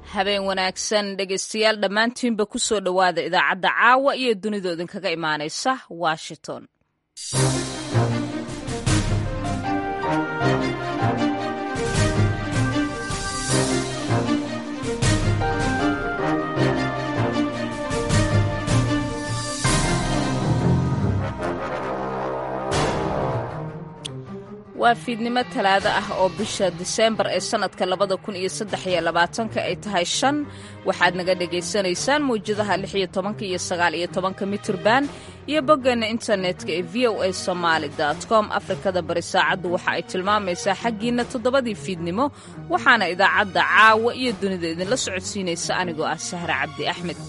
habeen wanaagsan dhegaystayaal dhammaantiinba ku soo dhowaada idaacadda caawa iyo dunida idinkaga imaanaysa washington waa fiidnimo talaado ah oo bisha diseembar ee sannadka labada kun iyo saddex iyo labaatanka ay tahay shan waxaad naga dhagaysanaysaan mawjadaha lix iyo tobanka iyo sagaal iyo tobanka mitirban iyo boggeenna internetka ee v o a somaali com afrikada bari saacaddu waxa ay tilmaamaysaa xaggiinna toddobadii fiidnimo waxaana idaacadda caawa iyo dunida idinla socodsiinaysa anigoo ah sahre cabdi axmed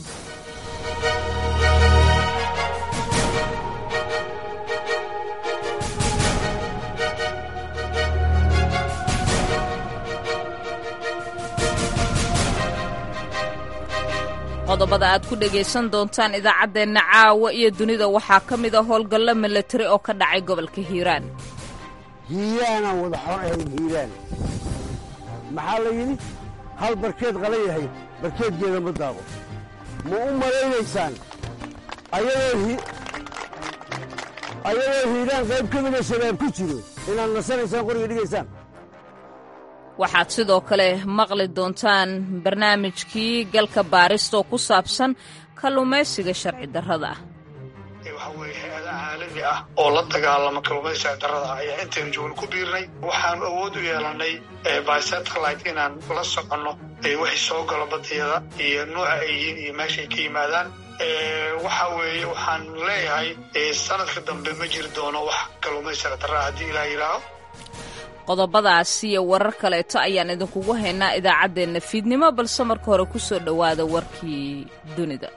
qodobada aad ku dhegaysan doontaan idaacaddeenna caawa iyo dunida waxaa ka mid a howlgallo milatari oo ka dhacay gobolka hiiraan hiiraanaan wada xor ahayn hiiraan maxaa la yidhi hal barkeed qala yahay barkeedgeeda ma daaqo ma u malaynaysaan ayadoo hiiraan qayb ka mida shabaab ku jiro inaad nasanaysaan qoriga dhigaysaan waxaad sidoo kale maqli doontaan barnaamijkii galka baarista oo ku saabsan kalluumaysiga sharci darrada ah waxa weeye hay-ada caalami ah oo la dagaalama kalluumaysiga sharci darrada ah ayaa intaynu joogno ku biirnay waxaanu awood u yeelannay bisatellite inaan la soconno wixii soo galo badiyada iyo nuuca ay yihiin iyo meeshaay ka yimaadaan waxa weeye waxaan leeyahay sanadka dambe ma jiri doono wax kalluumaysi sharci darra ah haddii ilaah yidhaaho qodobadaas iyo warar kaleeto ayaan idinkugu haynaa idaacaddeenna fiidnimo balse marka hore ku soo dhowaada warkii dunida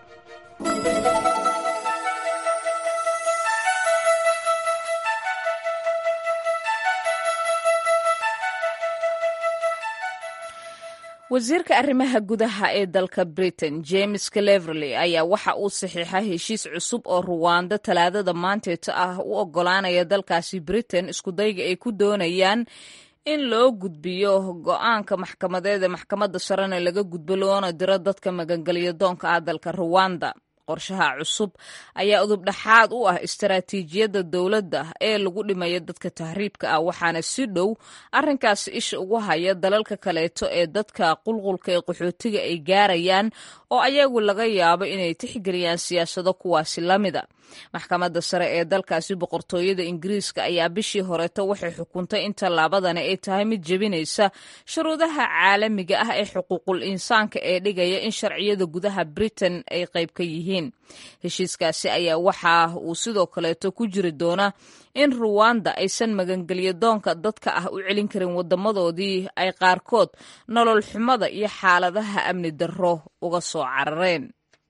wasiirka arrimaha gudaha ee dalka britain james cleverley ayaa waxa uu saxiixay heshiis cusub oo ruwaando talaadada maanteeta ah u oggolaanaya dalkaasi britain iskudayga ay ku doonayaan in loo gudbiyo go-aanka maxkamadeed ee maxkamadda sarena laga gudbo loona diro dadka magangelyo doonka ah dalka ruwanda qorshaha cusub ayaa udub dhexaad u ah istaraatiijiyadda dowladda ee lagu dhimaya dadka tahriibka ah waxaana si dhow arrinkaasi isha ugu haya dalalka kaleeto ee dadka qulqulka ee qaxootiga ay gaarayaan oo ayagu laga yaabo inay tixgeliyaan siyaasado kuwaasi la mida maxkamadda sare ee dalkaasi boqortooyada ingiriiska ayaa bishii horeeto waxay xukuntay in tallaabadani ay tahay mid jebinaysa shuruudaha caalamiga ah ee xuquuqul insaanka ee dhigaya in sharciyada gudaha britain ay qayb ka yihiin heshiiskaasi ayaa waxa uu sidoo kaleeto ku jiri doonaa in ruwanda aysan magangelyo doonka dadka ah u celin karin wadamadoodii ay qaarkood nolol xumada iyo xaaladaha amni darro uga soo carareen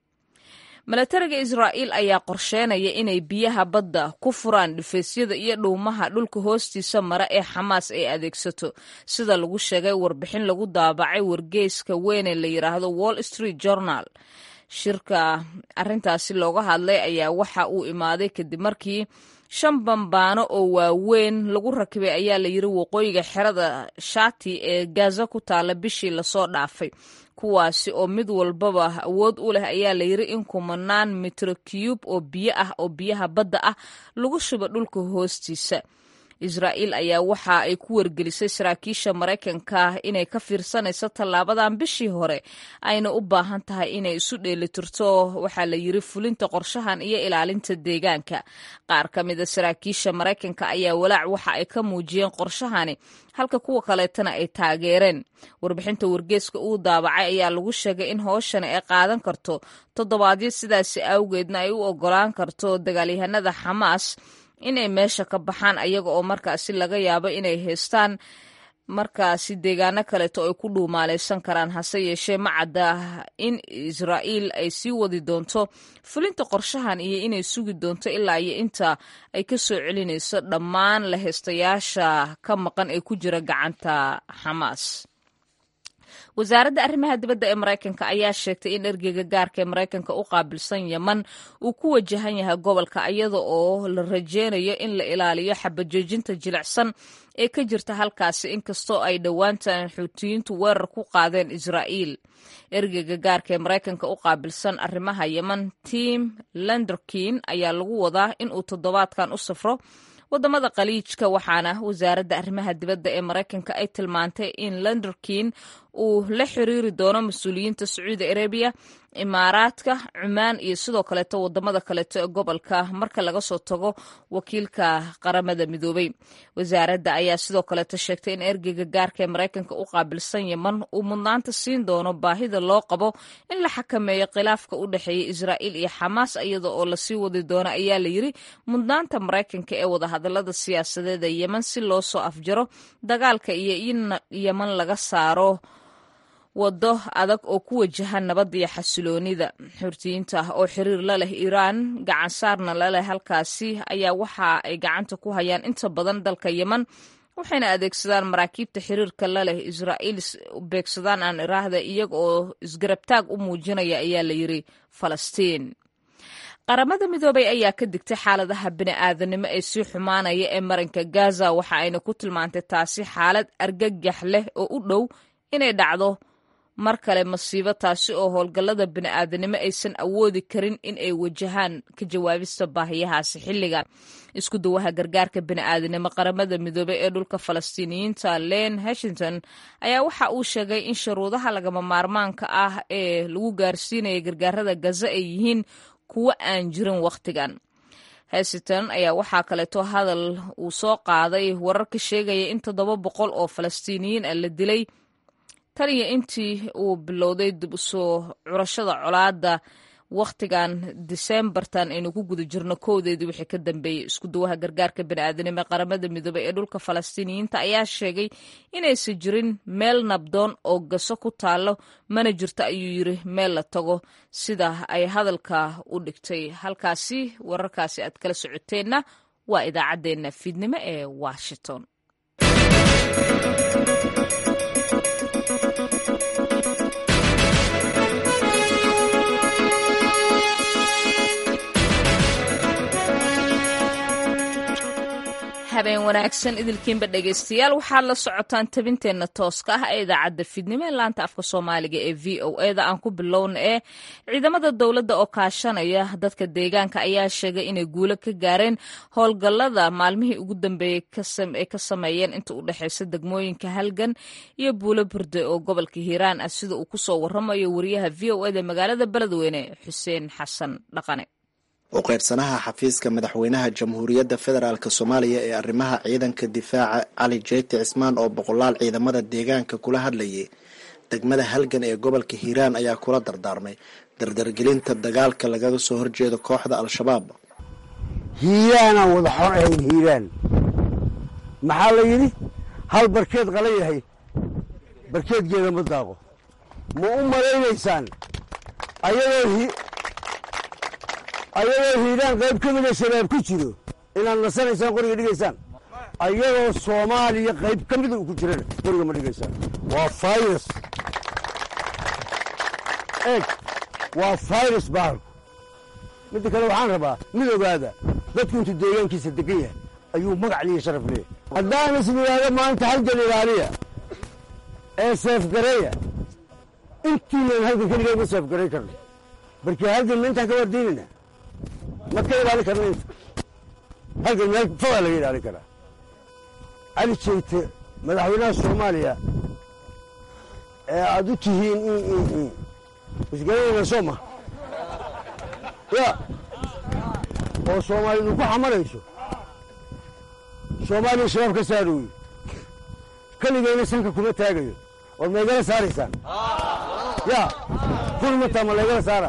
milatariga israa'iil ayaa qorsheynaya inay biyaha badda ku furaan dhifaysyada iyo dhuumaha dhulka hoostiisa mara ee xamaas ay adeegsato sida lagu sheegay warbixin lagu daabacay wargeyska weyn ee la yidhaahdo wall street journal shirka arrintaasi looga hadlay ayaa waxa uu imaaday kadib markii shan bambaano oo waaweyn lagu rakibay ayaa la yidhi waqooyiga xerada shati ee gaza ku taala bishii lasoo dhaafay kuwaasi oo mid walbaba awood u leh ayaa la yidhi in kumanaan mitro cube oo biyo ah oo biyaha badda ah lagu shubo dhulka hoostiisa israa'iil ayaa waxa ay ku wargelisay saraakiisha maraykanka inay ka fiirsanayso tallaabadan bishii hore ayna u baahan tahay inay isu dheelitirto waxaa la yidhi fulinta qorshahan iyo ilaalinta deegaanka qaar ka mida saraakiisha maraykanka ayaa walaac waxa ay ka muujiyeen qorshahani halka kuwa kaleetana ay taageereen warbixinta wargeeska uu daabacay ayaa lagu sheegay in hooshani ay qaadan karto toddobaadyo sidaasi awgeedna ay u ogolaan karto dagaalyahanada xamaas inay meesha ka baxaan ayaga oo markaasi laga yaabo inay haystaan markaasi deegaano kaleeto ay ku dhuumaalaysan karaan hase yeeshee ma cadda in israa'iil ay sii wadi doonto fulinta qorshahan iyo inay sugi doonto ilaa iyo inta ay ka soo celinayso dhammaan la haystayaasha ka maqan ee ku jira gacanta xamaas wasaaradda arrimaha dibadda ee maraykanka ayaa sheegtay in ergeyga gaarka ee maraykanka u qaabilsan yeman uu ku wajahan yahay gobolka iyada oo la rajeynayo in la ilaaliyo xabajoojinta jilicsan ee ka jirta halkaasi inkastoo ay dhowaantan xuutiyiintu weerar ku qaadeen israa'iil ergeyga gaarka ee maraykanka u qaabilsan arrimaha yeman tim lenderkin ayaa lagu wadaa in uu toddobaadkan u safro wadamada khaliijka waxaana wasaaradda arrimaha dibadda ee maraykanka ay tilmaantay in lenderkin uu la xiriiri doono mas-uuliyiinta sacuudi arabiya imaaraadka cumaan iyo sidoo kaleeto wadamada kaleeto ee gobolka marka laga soo tago wakiilka qaramada midoobay wasaaradda ayaa sidoo kaleeto sheegtay in ergeyga gaarka ee maraykanka u qaabilsan yeman uu mudnaanta siin doono baahida loo qabo in la xakameeyo khilaafka u dhexeeya israa'iil iyo xamaas iyada oo lasii wadi doono ayaa la yiri mudnaanta maraykanka ee wadahadalada siyaasadeed ee yeman si loo soo afjaro dagaalka iyo in yeman laga saaro waddo adag oo ku wajaha nabadda iyo xasiloonida xurtiyiinta oo xiriir la leh iiraan gacansaarna la leh halkaasi ayaa waxa ay gacanta ku hayaan inta badan dalka yeman waxayna adeegsadaan maraakiibta xiriirka la leh israa'iil beegsadaan aan iraahda iyaga oo isgarabtaag u muujinaya ayaa la yiri falastiin qaramada midoobay ayaa ka digtay xaaladaha bini'aadanimo ee sii xumaanaya ee marinka gaza waxa ayna ku tilmaantay taasi xaalad argagax leh oo u dhow inay dhacdo mar kale masiibo taasi oo howlgallada bini'aadanimo aysan awoodi karin in ay wajahaan ka jawaabista baahiyahaasi xilligan isku dawaha gargaarka bini'aadanimo qaramada midoobey ee dhulka falastiiniyiinta len hashington ayaa waxa uu sheegay in shuruudaha lagama maarmaanka ah ee lagu gaarsiinaya gargaarada gaza ay yihiin kuwo aan jirin wakhtigan hesiton ayaa waxaa kaleeto hadal uu soo qaaday warar ka sheegaya in toddoba boqol oo falastiiniyiin ah la dilay tan iyo intii uu bilowday dib usoo curashada colaadda wakhtigan diseembartan aynu ku guda jirno kowdeedii wixii ka dambeeyey isku dawaha gargaarka bini'aadanimo ee qaramada midoobey ee dhulka falastiiniyiinta ayaa sheegay inaysan jirin meel nabdoon oo gaso ku taallo mana jirto ayuu yiri meel la tago sida ay hadalka u dhigtay halkaasi wararkaasi aad kala socoteenna waa idaacaddeenna fiidnimo ee washington habeen wanaagsan idilkiinba dhegaystayaal waxaad la socotaan tabinteenna tooska ah ee idaacadda fidnimo ee laanta afka soomaaliga ee v o eda aan ku bilowna ee ciidamada dowladda oo kaashanaya dadka deegaanka ayaa sheegay inay guulo ka gaareen howlgallada maalmihii ugu dambeeyey ay ka sameeyeen inta u dhexaysa degmooyinka halgan iyo buulo burde oo gobolka hiiraan ah sida uu kusoo waramayo wariyaha v o eda magaalada beledweyne xuseen xasan dhaqane u qaybsanaha xafiiska madaxweynaha jamhuuriyadda federaalk soomaaliya ee arrimaha ciidanka difaaca cali jeyti cismaan oo boqolaal ciidamada deegaanka kula hadlayay degmada halgan ee gobolka hiiraan ayaa kula dardaarmay dardargelinta dagaalka lagaga soo horjeedo kooxda al-shabaab hiiraanaan wada xor ahayn hiiraan maxaa la yidhi hal barkeed qala yahay barkeedgeeda ma daaqo ma u malaynaysaan ayadoo ayadoo hiiraan qayb ka mida shabaab ku jiro inaad nasanaysaan qoriga dhigaysaan ayadoo soomaaliya qayb ka mida uu ku jirana qoriga ma dhigaysaan waa fayrus eeg waa fayrus bahalku midda kale waxaan rabaa mid ogaada dadku intuu deegaankiisa degan yahay ayuu magac liya sharaf leeyahy haddaan is yidhaahdo maanta halgan ilaaliya ee seefgareya intiinaan halgan keligaa ma seefgaray karno barkii halgan ma intaan ka wardiinayna ma ka ilaalin karna inta halkan meel fogaa laga ilaalin karaa cali jeyte madaxweynaha soomaaliya ee aad u tihiin isgaranayna soo ma ya oo soomaalidu ku xamarayso soomaaliya shabaab ka saaro wey keligayna sanka kuma taagayo war maygala saaraysaan ya kulmataa ma laygala saara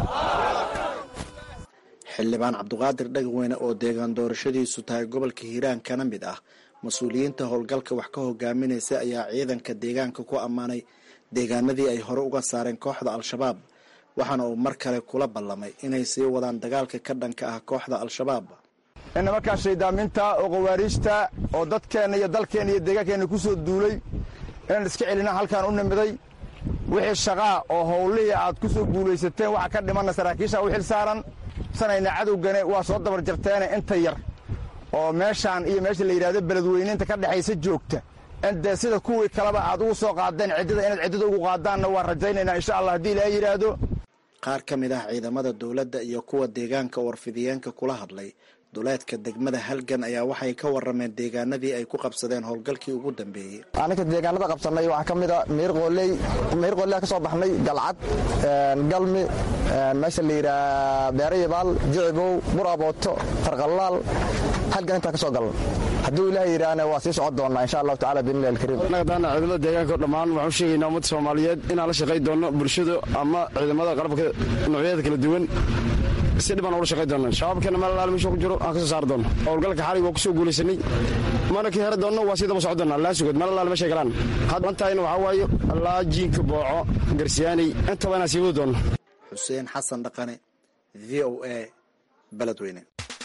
xildhibaan cabduqaadir dhagweyne oo deegaan doorashadiisu tahay gobolka hiiraan kana mid ah mas-uuliyiinta howlgalka wax ka hogaaminaysa ayaa ciidanka deegaanka ku ammaanay deegaanadii ay hore uga saareen kooxda al-shabaab waxaana uu mar kale kula ballamay inay sii wadaan dagaalka ka dhanka ah kooxda al-shabaab nimankaa shaydaaminta oo khawaariijta oo dadkeenna iyo dalkeenna iyo deegaankeenna ku soo duulay inaan iska celina halkaan u nimiday wixii shaqaa oo howlihii aad ku soo guulaysateen waxa ka dhimanna saraakiisha u xil saaran sanayna cadowgane waa soo dabar jarteene inta yar oo meeshaan iyo meesha la yidhahdo beledweyneynta ka dhexaysa joogta indee sida kuwii kaleba aad ugu soo qaadeen ciddada inaad ciddada ugu qaadaanna waan rajaynaynaa insha allah haddii ilaaha yidhaahdo qaar ka mid ah ciidamada dowladda iyo kuwa deegaanka warfidiyeenka kula hadlay duleedka degmada halgan ayaa waxay ka warameen deegaanadii ay ku qabsadeen howlgalkii ugu dambeeyey aninka deegaanada qabsanay waxaa ka mid a miirqooley miirqooley ka soo baxnay galcad galmi meesha la yidhaha beerayabaal jicibow burabooto farqallaal halgan intaa ka soo galan hadduu ilaah yidhaahna waa sii socon doonnaa insha allahu tacala biidnillahi alkariim annaga daana ciidamada deegaanka dhammaan waxaan u sheegaynaa ummadda soomaaliyeed inaan la shaqay doonno bulshada ama ciidamada qalabka noocyada kala duwan si dhibaan ula shaqay doona shabaabkeena meel alaal meesha ku jiro aan ka soo saari doonno howlgalka xalig waa ku soo guulaysanay mana ka heri doonno waa sii daba socon doonaa laa sugood meel alaal meeshay galaan hadantahayna waxaa waaye allaa jiinka booco garsiyaanay intaba inaan sii wadi doonno xuseen xasan dhaqane v o a beledweyne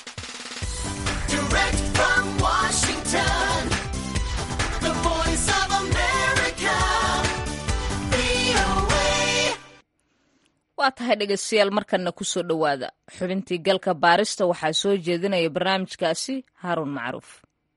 waa tahay dhegeystayaal markanna ku soo dhowaada xubintii galka baarista waxaa soo jeedinaya barnaamijkaasi haaruun macruuf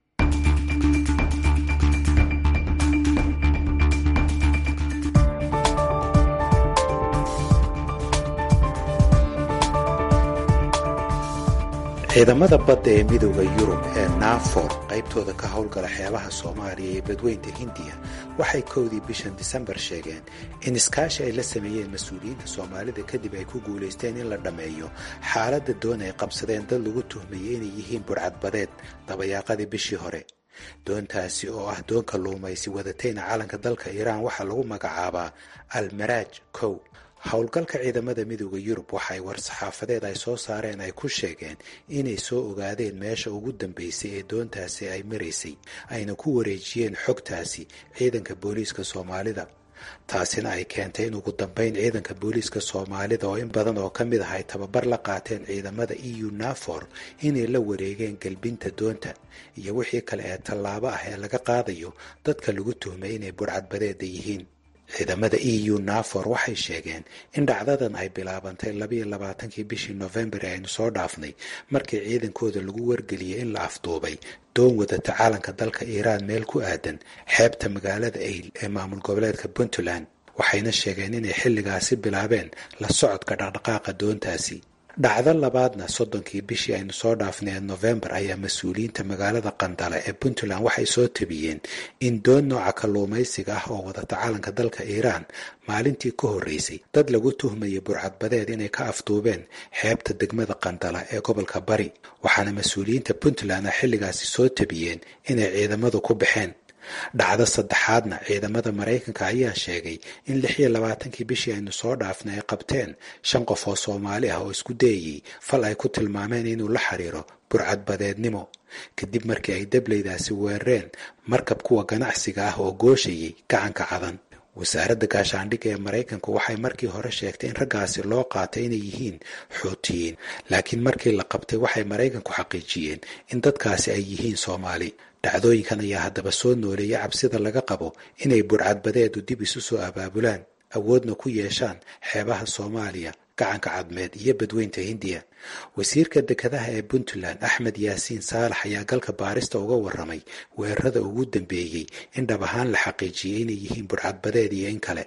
ciidamada badda ee midooda yurub ee naafor qaybtooda ka howlgala xeebaha soomaaliya iyo badweynta hindiya waxay kowdii bishan disembar sheegeen in iskaashi ay la sameeyeen mas-uuliyiinta soomaalida kadib ay ku guulaysteen in la dhammeeyo xaaladda doon ay qabsadeen dad lagu tuhmayay inay yihiin burcadbadeed dabayaaqadii bishii hore doontaasi oo ah doon kalluumaysi wadatayna calanka dalka iiraan waxaa lagu magacaabaa almaraaj kow howlgalka ciidamada midooda yurub waxay war-saxaafadeed ay soo saareen ay ku sheegeen inay soo ogaadeen meesha ugu dambeysay ee doontaasi ay maraysay ayna ku wareejiyeen xogtaasi ciidanka booliiska soomaalida taasina ay keentay in ugu dambeyn ciidanka booliiska soomaalida oo in badan oo ka mid ah ay tababar la qaateen ciidamada eu nafor inay la wareegeen galbinta doonta iyo wixii kale ee tallaabo ah ee laga qaadayo dadka lagu tuhmay inay burcadbadeeda yihiin ciidamada eu nafor waxay sheegeen in dhacdadan ay bilaabantay labayo labaatankii bishii nofembar ee aynu soo dhaafnay markii ciidankooda lagu wargeliyay in la afduubay doon wadata calanka dalka iiraan meel ku aadan xeebta magaalada ayl ee maamul goboleedka puntland waxayna sheegeen inay xilligaasi bilaabeen la socodka dhaqdhaqaaqa doontaasi dhacdo labaadna soddonkii bishii aynu soo dhaafnay ee nofembar ayaa mas-uuliyiinta magaalada qandala ee puntland waxay soo tabiyeen in doon nooca kalluumaysiga ah oo wadata calanka dalka iiraan maalintii ka horreysay dad lagu tuhmaya burcadbadeed inay ka afduubeen xeebta degmada qandala ee gobolka bari waxaana mas-uuliyiinta puntland a xilligaasi soo tabiyeen inay ciidamadu ku baxeen dhacdo saddexaadna ciidamada maraykanka ayaa sheegay in lix iyo labaatankii bishii aynu soo dhaafnay ay qabteen shan qof oo soomaali ah oo isku dayayey fal ay ku tilmaameen inuu la xiriiro burcadbadeednimo kadib markii ay dableydaasi weerareen markab kuwa ganacsiga ah oo gooshayay gacanka cadan wasaaradda gaashaandhigga ee maraykanku waxay markii hore sheegtay in raggaasi loo qaatay inay yihiin xuutiyiin laakiin markii la qabtay waxay maraykanku xaqiijiyeen in dadkaasi ay yihiin soomaali dhacdooyinkan ayaa haddaba soo nooleeyay cabsida laga qabo inay burcadbadeedu dib isu soo abaabulaan awoodna ku yeeshaan xeebaha soomaaliya gacanka cadmeed iyo badweynta hindiya wasiirka dekedaha ee puntland axmed yaasiin saalax ayaa galka baarista uga waramay weerarada ugu dambeeyey in dhab ahaan la xaqiijiyay inay yihiin burcadbadeed iyo in kale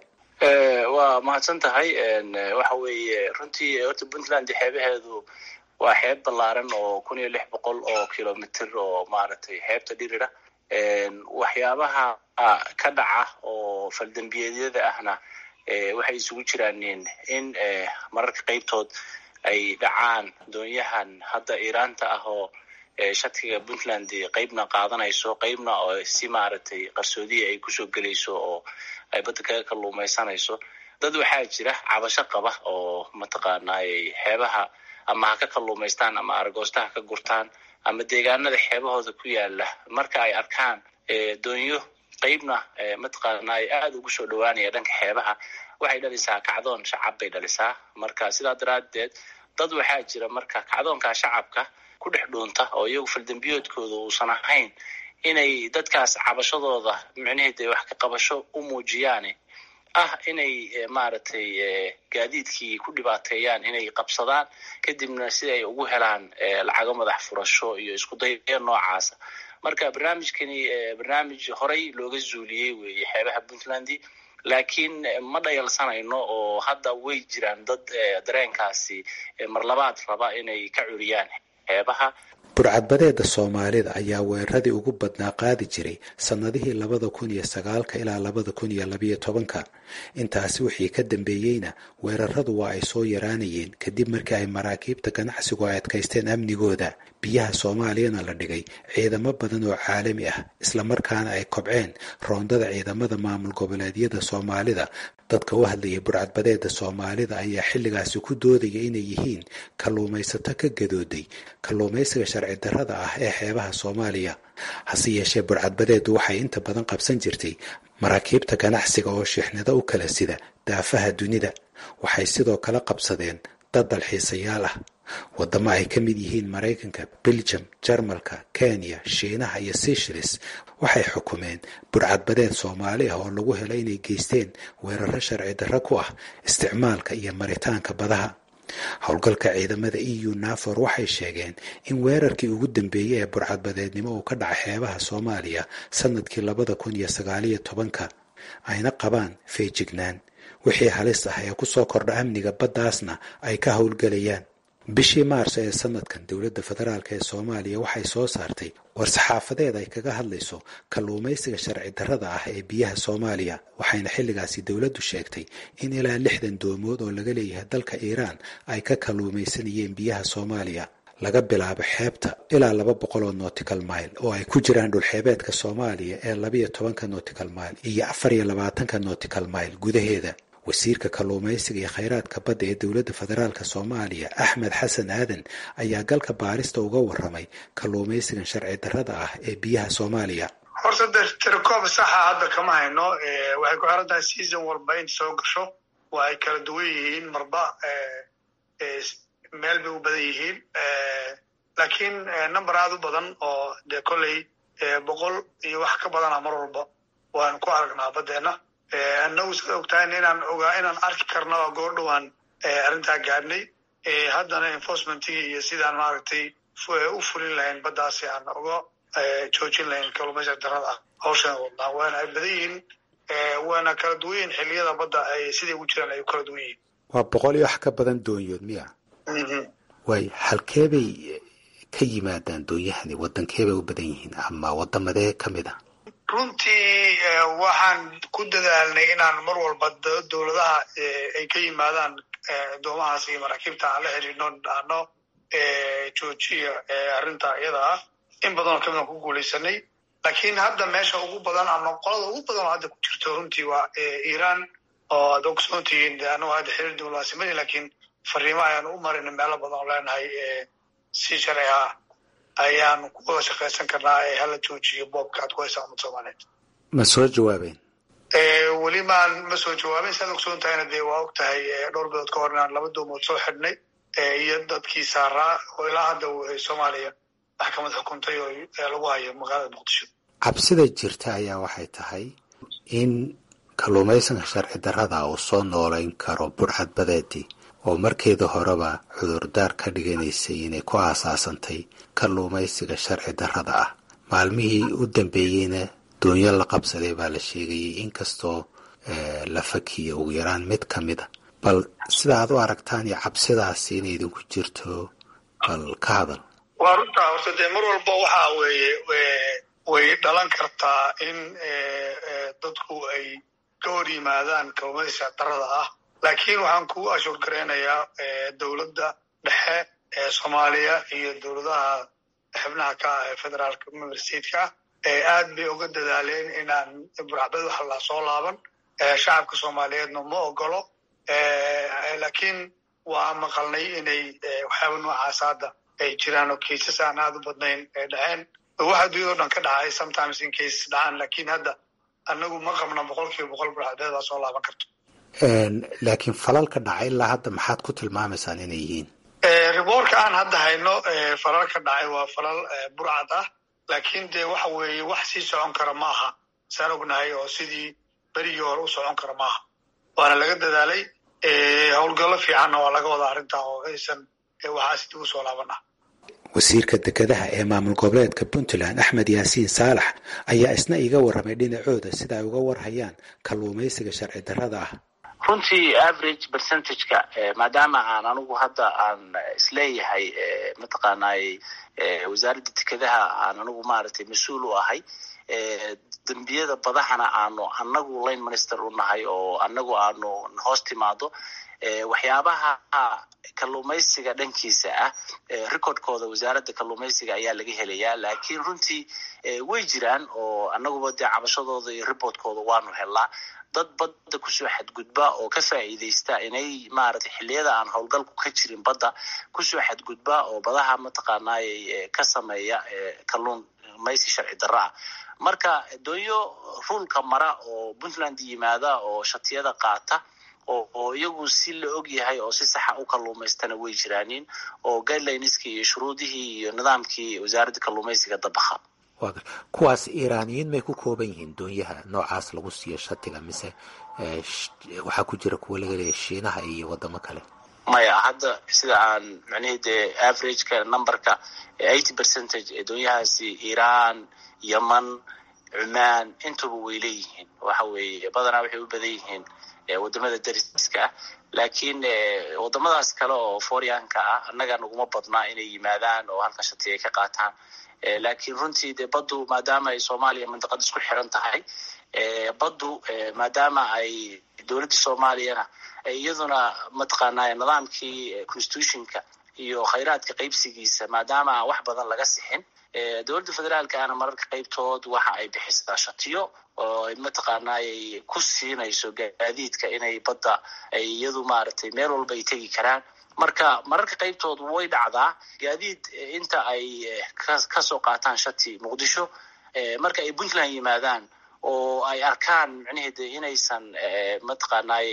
waa mahadsan tahay waxa weeye runtii horta puntland xeebaheedu waa xeeb ballaaran oo kun iyo lix boqol oo kilomitr oo maaragtay xeebta dhirira waxyaabaha ka dhaca oo faldambiyeedyada ahna waxay isugu jiraan in mararka qaybtood ay dhacaan doonyahan hadda iiraanta ah oo shatiga puntland qeybna qaadanayso qeybna oo si maaragtay qarsoodiya ay kusoo gelayso oo ay badda kaga kalluumaysanayso dad waxaa jira cabasho qaba oo mataqaanay xeebaha ama ha ka kalluumaystaan ama aragoosta ha ka gurtaan ama deegaanada xeebahooda ku yaala marka ay arkaan doonyo qeybna mataqaanay aada ugu soo dhawaanaya dhanka xeebaha waxay dhalisaa kacdoon shacab bay dhalisaa marka sidaa daraadeed dad waxaa jira marka kacdoonka shacabka ku dhex dhuunta oo iyagu faldambiyoodkooda uusan ahayn inay dadkaas cabashadooda micnaheed ay wax ka qabasho u muujiyaan ah inay maaragtay gaadiidkii ku dhibaateeyaan inay qabsadaan kadibna si ay ugu helaan lacago madax furasho iyo isku daya noocaasa marka barnaamijkani barnaamij horey looga zuuliyey weeye xeebaha puntland laakiin ma dhayalsanayno oo hadda way jiraan dad dareenkaasi marlabaad raba inay ka curiyaan xeebaha burcadbadeeda soomaalida ayaa weeraradii ugu badnaa qaadi jiray sannadihii labada kun iyo sagaalka ilaa labada kun iyo labayo tobanka intaasi wixii ka dambeeyeyna weeraradu waa ay soo yaraanayeen kadib markii ay maraakiibta ganacsigu ay adkaysteen amnigooda biyaha soomaaliyana la dhigay ciidamo badan oo caalami ah islamarkaana ay kobceen roondada ciidamada maamul goboleedyada soomaalida dadka u hadlayay burcadbadeeda soomaalida ayaa xilligaasi ku doodaya inay yihiin kalluumaysato ka gadooday kalluumaysiga sharci darrada ah ee xeebaha soomaaliya hase yeeshee burcadbadeedu waxay inta badan qabsan jirtay maraakiibta ganacsiga oo shixnado u kala sida daafaha dunida waxay sidoo kale qabsadeen dad dalxiisayaal ah wadamo ay ka mid yihiin maraykanka beljum jarmalka kenya shiinaha iyo seychelles waxay xukumeen burcadbadeed soomaali ah oo lagu helay inay geysteen weeraro sharci darro ku ah isticmaalka iyo maritaanka badaha howlgalka ciidamada e u nafor waxay sheegeen in weerarkii ugu dambeeyey ee burcadbadeednimo uu ka dhaca xeebaha soomaaliya sanadkii labada kun iyo sagaaliyo tobanka ayna qabaan feejignaan wixii halis ah ee kusoo kordha amniga baddaasna ay ka howlgelayaan bishii maarso ee sanadkan dowladda federaalk ee soomaaliya waxay soo saartay war-saxaafadeed ay kaga hadlayso kalluumaysiga sharci darrada ah ee biyaha soomaaliya waxayna xilligaasi dowladdu sheegtay in ilaa lixdan doomood oo laga leeyahay dalka iiraan ay ka kalluumaysanayeen biyaha soomaaliya laga bilaabo xeebta ilaa laba boqol oo nautical mile oo ay ku jiraan dhulxeebeedka soomaaliya ee labayo tobanka nautical mile iyo afar iyo labaatanka nautical mile gudaheeda wasiirka kalluumaysiga iyo khayraadka badda ee dowladda federaalk soomaaliya axmed xasan aadan ayaa galka baarista uga waramay kalluumaysigan sharci darrada ah ee biyaha soomaaliya horta de tirakoob saxa hadda kama hayno waxay ku xiran tahay season walba inta soo gasho waa ay kala duwan yihiin marba meel bay u badan yihiin laakiin number aada u badan oo de kolley boqol iyo wax ka badana mar walba waan ku aragnaa baddeena annagu sida ogtahay inaan ogaa inaan arki karno oo goor dhowaan arrintaa gaadhnay haddana enforcementigii iyo sidaan maaragtay u fulin lahayn baddaasi aan uga joojin lahayn kalluumaysiga darrada ah hawshan wadnaa waana ay badan yihiin waana kala duwan yihiin xilliyada badda ay siday ugu jiraan ay u kala duwan yihiin waa boqol iyo wax ka badan doonyood miya waay halkee bay ka yimaadaan doonyahani waddankee bay u badan yihiin ama waddamadee ka mid a runtii waxaan ku dadaalnay inaan mar walba dowladaha ay ka yimaadaan doomahaas iyo maraakiibta aan la xiriirno dhahno joojiya arrinta iyada ah in badanoo kamidaan ku guulaysanay laakiin hadda meesha ugu badan ama qolada ugu badan oo hadda ku jirto runtii waa iiraan oo aad ogsoontihiin de anagu hadda xiriir diblomaasimadii laakiin fariimo ayaan u marin meelo badan oo leenahay si sharci ah ayaan ku wada shaqaysan karnaa ee hala joojiyo boobka aad ku haysa umad soomaaliyeed ma soo jawaabeen weli maan ma soo jawaabin saad ogsoon tahayna dee waa og tahay dhowr bilood ka hor inaan laba doomood soo xidhnay iyo dadkii saaraa oo ilaa hadda soomaaliya maxkamad xukuntay oo lagu hayo magaalada muqdisho cabsida jirta ayaa waxay tahay in kalluumaysanka sharci darrada uu soo noolayn karo burcadbadeedii oo markeeda horeba cudurdaar ka dhiganaysay inay ku aasaasantay kalluumaysiga sharci darrada ah maalmihii u dambeeyeyna doonyo la qabsaday baa la sheegayay inkastoo la fakiya ugu yaraan mid ka mid a bal sida aad u aragtaan iyo cabsidaasi inay idinku jirto bal ka hadal waa runtaa horta dee mar walba waxa weeye way dhalan kartaa in dadku ay ka hor yimaadaan kalluumaysiga darrada ah laakiin waxaan ku ashuur garaynayaa dowladda dhexe ee soomaaliya iyo dowladaha xubnaha ka ah ee federaalka member stateka aad bay uga dadaaleen inaan burcbad waxa la soo laaban shacabka soomaaliyeedna ma ogolo laakiin waa maqalnay inay waxyaaba noocaas hadda ay jiraan oo kaisas aan aada u badnayn ay dhaceen waxa dunyado dhan ka dhacay sometimes in cases dhacaan laakiin hadda anagu ma qabna boqol kiiba boqol burcadbeed baa soo laaban karto laakiin falalka dhacay ilaa hadda maxaad ku tilmaamaysaan inay yihiin riboorka aan hadda hayno falalka dhacay waa falal burcad ah laakiin dee waxa weeye wax sii socon kara ma aha saan ognahay oo sidii berigii hore u socon kara maaha waana laga dadaalay howlgallo fiicanna waa laga wadaa arrintaa oo aysan waxaas dib u soo laabana wasiirka dekedaha ee maamul goboleedka puntland axmed yaasiin saalax ayaa isna iga warramay dhinacooda sida ay uga warhayaan kalluumaysiga sharci darrada ah runtii average percentageka maadaama aan anigu hadda aan isleeyahay mataqaanay wasaaradda dekedaha aan anigu maaragtay mas-uul u ahay dembiyada badahana aanu anagu line minister u nahay oo anagu aanu hoos timaado waxyaabaha kalluumaysiga dhankiisa ah recordkooda wasaaradda kalluumaysiga ayaa laga helayaa laakiin runtii way jiraan oo anaguba dee cabashadooda iyo reportkooda waanu helnaa dad badda kusoo xadgudba oo ka faa'iidaysta inay maaragtay xilliyada aan howlgalku ka jirin badda kusoo xadgudba oo badaha mataqaanay ka sameeya kalluumaysi sharci darro ah marka doonyo ruulka mara oo puntland yimaada oo shatiyada qaata oo iyagu si la og yahay oo si saxa u kalluumaystana way jiraanin oo guidelineski iyo shuruudihii iyo nidaamkii wasaaradda kalluumaysiga dabaha kuwaas iiraaniyiin may ku kooban yihiin doonyaha noocaas lagu siiyo shatiga mise waxaa ku jira kuwa laga leeya shiinaha iyo wadamo kale maya hadda sida aan macnihii dee averageka numberka eighty percentage ee doonyahaasi iiraan yeman cumaan intuba way leeyihiin waxa weeye badanaa waxay u badan yihiin wadamada dariska ah laakiin wadamadaas kale oo foryanka ah annaga naguma badnaa inay yimaadaan oo halkan shati ay ka qaataan laakiin runtii dee baddu maadaama ay soomaaliya mandiqada isku xiran tahay baddu maadaama ay dowladda soomaaliyana iyaduna mataqaanaa nidaamkii constitutionka iyo khayraadka qaybsigiisa maadaama aan wax badan laga sixin dowladda federaalka ana mararka qaybtood waxa ay bixisaa shatiyo oo ay mataqaanaa ay ku siinayso gaadiidka inay badda ay iyadu maaragtay meel walba ay tegi karaan marka mararka qaybtood way dhacdaa gaadiid inta ay kasoo qaataan shati muqdisho marka ay puntland yimaadaan oo ay arkaan micnaheeda inaysan mataqaanay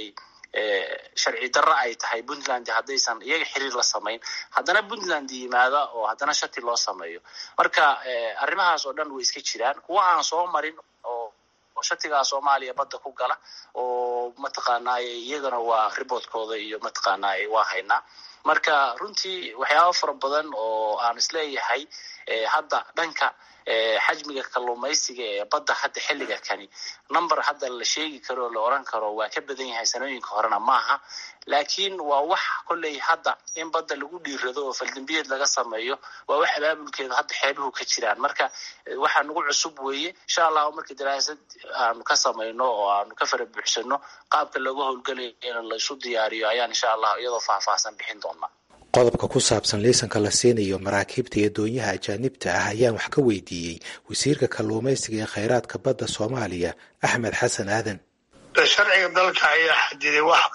sharci darro ay tahay puntland haddaysan iyaga xiriir la samayn haddana puntland yimaada oo haddana shati loo sameeyo marka arrimahaas oo dhan way iska jiraan kuwa aan soo marin oo shatigaa soomaaliya badda ku gala oo mataqaanay iyagana waa riboodkooda iyo mataqaanay waa haynaa marka runtii waxyaaba fara badan oo aan isleeyahay hadda dhanka xajmiga kalluumaysiga ee badda hadda xilliga kani number hadda la sheegi karo la oran karo waa ka badan yahay sanooyinka horena maaha laakiin waa wax kolley hadda in badda lagu dhiirado oo faldambiyeed laga sameeyo waa wax abaabulkeeda hadda xeebuhu ka jiraan marka waxaa nagu cusub weeye insha allahu marka daraasad aanu ka samayno oo aanu ka fara buuxsano qaabka looga howlgalayo in laysu diyaariyo ayaan insha allah iyadoo faahfaahsan bixin doonaa qodobka ku saabsan liisanka la siinayo maraakiibta iyo doonyaha ajaanibta ah ayaan wax ka weydiiyey wasiirka kalluumaysiga ee khayraadka badda soomaaliya axmed xasan aadan sharciga dalka ayaa xadiday wax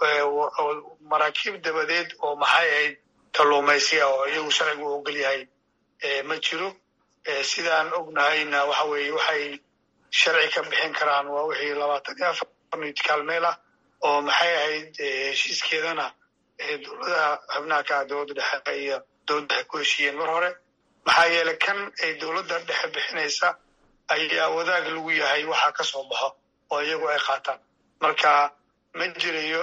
maraakiib dabadeed oo maxay ahayd kalluumaysi ah oo iyagu sharcigu u ogol yahay ma jiro sidaan ognahayna waxa weeye waxay sharci ka bixin karaan waa wixii labaatan iyo afar nitkaal meel ah oo maxay ahayd heshiiskeedana dowladaha xubnaha ka ah dowladda dhexe iyo dowladda dhexe ku heshiiyeen mar hore maxaa yeelay kan ay dowladda dhexe bixinaysa ayaa wadaag lagu yahay waxa ka soo baxo oo iyagu ay qaataan marka ma jirayo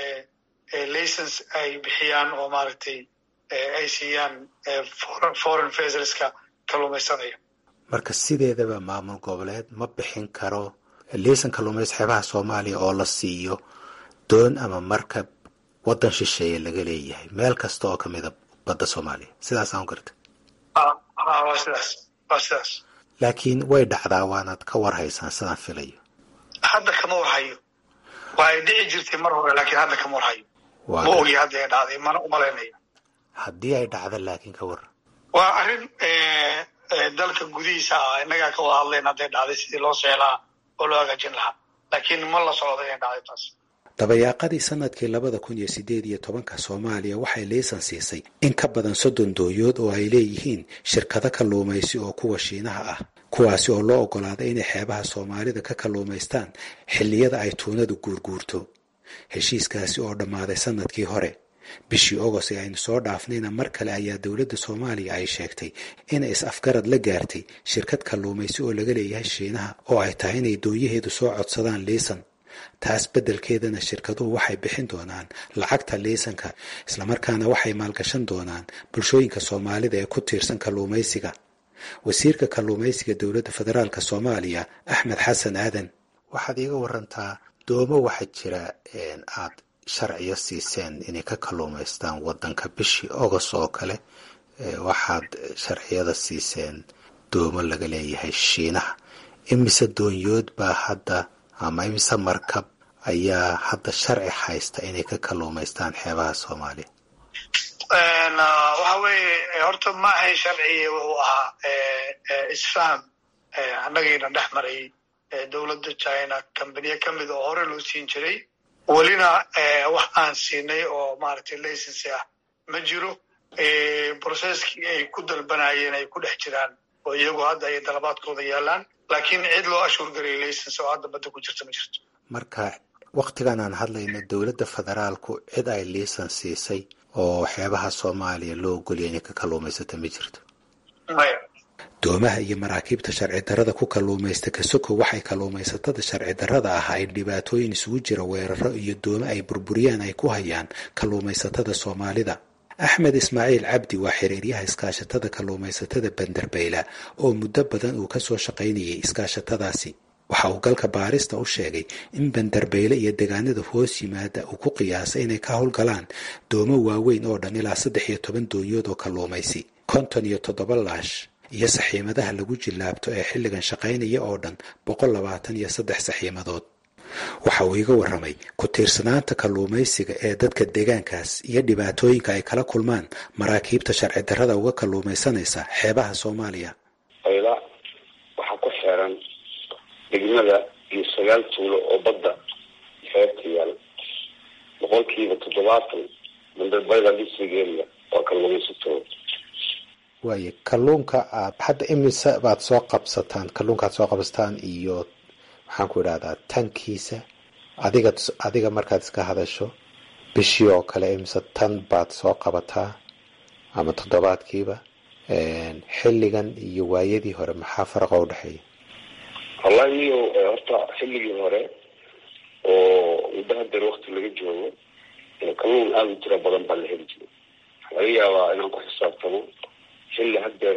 license ay bixiyaan oo maaragtay ay siiyaan foreign vesselska kalluumaysanaya marka sideedaba maamul goboleed ma bixin karo liisan kalluumaysi xeebaha soomaaliya oo la siiyo doon ama markab waddan shisheeye laga leeyahay meel kasta oo kamida badda soomaaliya sidaasaan garta waa sidaas waa sidaas laakiin way dhacdaa waanaad ka warhaysaan sidaan filayo hadda kama warhayo waa ay dhici jirtay mar hore laakiin hadda kama warhayo ma ogi hadda ay dhacday mana umalaynayo haddii ay dhacda laakiin ka warran waa arrin dalka gudihiisa ah innagaa ka wada hadlayn hadday dhacday sidii loo seelaa oo loo hagaajin lahaa laakiin ma la socdo inay dhacday taas dabayaaqadii sanadkii labada kun iyo sideed iyo tobanka soomaaliya waxay liisan siisay in ka badan soddon dooyood oo ay leeyihiin shirkado kalluumaysi oo kuwa shiinaha ah kuwaasi oo loo oggolaaday inay xeebaha soomaalida ka kalluumaystaan xilliyada ay tuunadu guurguurto heshiiskaasi oo dhammaaday sanadkii hore bishii ogos ee aynu soo dhaafnayna mar kale ayaa dowladda soomaaliya ay sheegtay inay is-afgarad la gaartay shirkad kalluumaysi oo laga leeyahay shiinaha oo ay tahay inay doonyaheedu soo codsadaan liisan taas beddelkeedana shirkaduhu waxay bixin doonaan lacagta liisanka islamarkaana waxay maalgashan doonaan bulshooyinka soomaalida ee ku tiirsan kalluumaysiga wasiirka kalluumaysiga dowladda federaalk soomaaliya axmed xasan aadan waxaad iiga warantaa doomo waxaa jira aad sharciyo siiseen inay ka kalluumaystaan wadanka bishii august oo kale waxaad sharciyada siiseen doomo laga leeyahay shiinaha imise doonyood baa hadda ama imise markab ayaa hadda sharci haysta inay ka kalluumaystaan xeebaha soomaaliya waxa weeye horta ma ahayn sharciga wuxuu ahaa isfaham annagiina dhex maray dowladda china kambaniye ka mid oo hore loo siin jiray welina wax aan siinay oo maaragtay licensi ah ma jiro brocesskii ay ku dalbanayeen ay ku dhex jiraan oo iyagu hadda ay dalabaadkooda yaalaan laakiin cid loo ashuur garay license oo hadda badda ku jirta ma jirto marka waktigan aan hadlayno dowladda federaalku cid ay liisan siisay oo xeebaha soomaaliya loo ogolya inay ka kalluumaysato ma jirto maya doomaha iyo maraakiibta sharci darrada ku kalluumaysta kasoko waxay kalluumaysatada sharci darrada ah ay dhibaatooyin isugu jira weeraro iyo doome ay burburiyaan ay ku hayaan kalluumaysatada soomaalida axmed ismaaciil cabdi waa xiriiryaha iskaashatada kalluumaysatada banderbeyla oo muddo badan uu kasoo shaqaynayay iskaashatadaasi waxa uu galka baarista u sheegay in banderbeyle iyo degaanada hoos yimaada uu ku qiyaasay inay ka howlgalaan doomo waaweyn oo dhan ilaa saddex iyo toban doonyood oo kalluumaysi konton iyo toddoba laash iyo saxiimadaha lagu jillaabto ee xilligan shaqaynaya oo dhan boqol labaatan iyo saddex saxiimadood waxa uu iga warramay ku tiirsanaanta kalluumaysiga ee dadka deegaankaas iyo dhibaatooyinka ay kala kulmaan maraakiibta sharci darrada uga kalluumaysanaysa xeebaha soomaaliya ayla waxaa ku xeeran degmada iyo sagaal tuulo oo badda xeebta yaal boqolkiiba toddobaatan bandarbayda dhisrigeeda waa kalluumaysatooda waaye kalluunka aad hadda imise baad soo qabsataan kalluunka aad soo qabsataan iyo maxaan ku idhahdaa tankiisa adiga adiga markaad iska hadasho bishii oo kale imise tan baad soo qabataa ama toddobaadkiiba xilligan iyo waayadii hore maxaa faraqa u dhexeeya wallahi niyo horta xilligii hore oo muddo hadeer wakti laga joogo kalluun aada u tira badan baa la heli jiray waxaa laga yaabaa inaan ku xisaabtamo xilli hadeer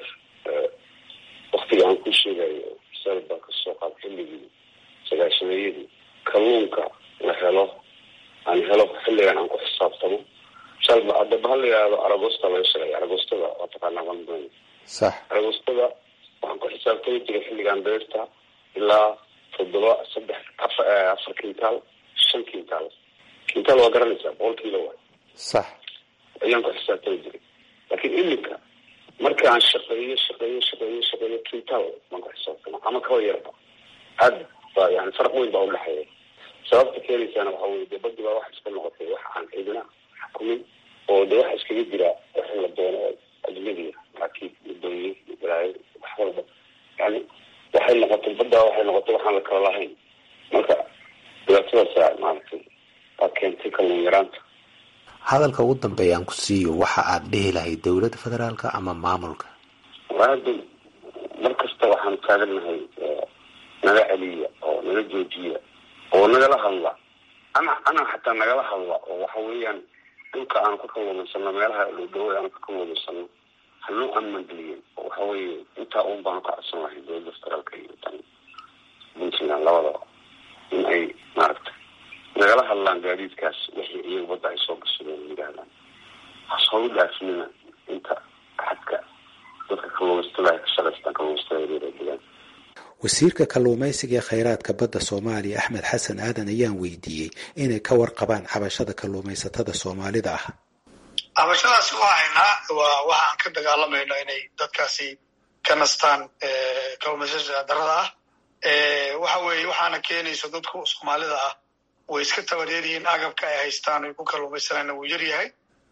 waktiga aan ku sheegayo sal baa kasoo qaad xilligii sagaashameeyadii kalluunka la helo aan helo xilligan aan ku xisaabtamo salba hadaba ha la yihahdo aragosta laga shaqeeya aragostada waa taqaanaa bandoon sax aragostada waxaan ku xisaabtami jiray xilligan beerta ilaa toddoba saddex afar afar kintaal shan kintaal kintaal waa garanaysaa boqol kiilo wa sax ayaan ku xisaabtami jiray laakiin iminka marka aan shaqeeyo shaqeeyo shaqeeyo shaqeeyo kintaal baan ku xisaabtama ama kaba yarba aad ba yani faraq weyn baa udhexeeya sababta keenaysaana waxa weye dee badi baa waxa iska noqotay wax aan ciidina xukumin oo de waxa iskaga jira wax la doono ajnabiga maraakiib mudooyin balaayo wax walba yani waxay noqotay badda waxay noqotay waxaan la kala lahayn marka dhibaatadaasa maaragtay waa keentay kalluun yaraanta hadalka ugu dambeeya aan ku siiyo waxa aad dhihi lahay dowladda federaalka ama maamulka hadda mar kasta waxaan taagannahay naga celiya oo naga joojiya oo nagala hadla ana ana xataa nagala hadla oo waxa weeyaan dhulka aanu ka kalluumaysano meelaha dhowdhawo aanu ka kalluumaysano hanoo amangeliyen oo waxa weeye intaa un baanu ka codsan lahay dowladda federaalka iyo tan puntland labadaba in ay maaragtay nagala hadlaan gaadiidkaas wixii iyaga badda ay soo gashadeen yidhaahdaan hasoo u dhaafinina inta xadka dadka kalluumaysatada ay ka shaqaystaan kalluumaysatada yaryar ee degaan wasiirka kalluumaysiga ee khayraadka badda soomaaliya axmed xasan aadan ayaan weydiiyey inay ka warqabaan cabashada kalluumaysatada soomaalida ah cabashadaasi waa haynaa waa waxaan ka dagaalamayno inay dadkaasi ka nastaan kalluumaysata darada ah waxa weeye waxaana keenayso dadku soomaalida ah way iska tabareeryihiin agabka ay haystaan ay ku kalluumaysanayna wuu yar yahay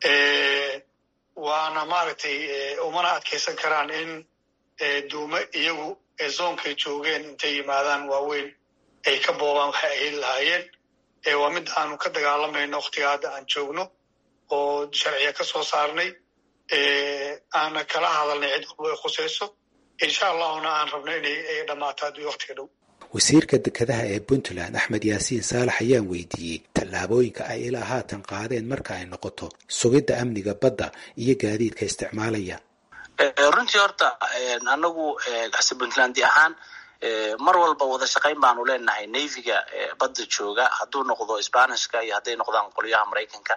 waana maaragtay umana adkaysan karaan in duume iyagu zoonkay joogeen intay yimaadaan waaweyn ay ka boobaan waxay ay heli lahaayeen waa mid aanu ka dagaalamayno waktiga hadda aan joogno oo sharciya ka soo saarnay aana kala hadalnay cid walba ay khusayso insha allahuna aan rabno inay dhammaato haddii waktiga dhow wasiirka dekedaha ee puntland axmed yaasiin saalax ayaan weydiiyey tallaabooyinka ay ilaa haatan qaadeen marka ay noqoto sugidda amniga badda iyo gaadiidka isticmaalaya runtii horta anagu ase puntlandi ahaan mar walba wada shaqayn baanu leenahay navyga badda jooga hadduu noqdo sbanishka iyo hadday noqdaan qolyaha maraykanka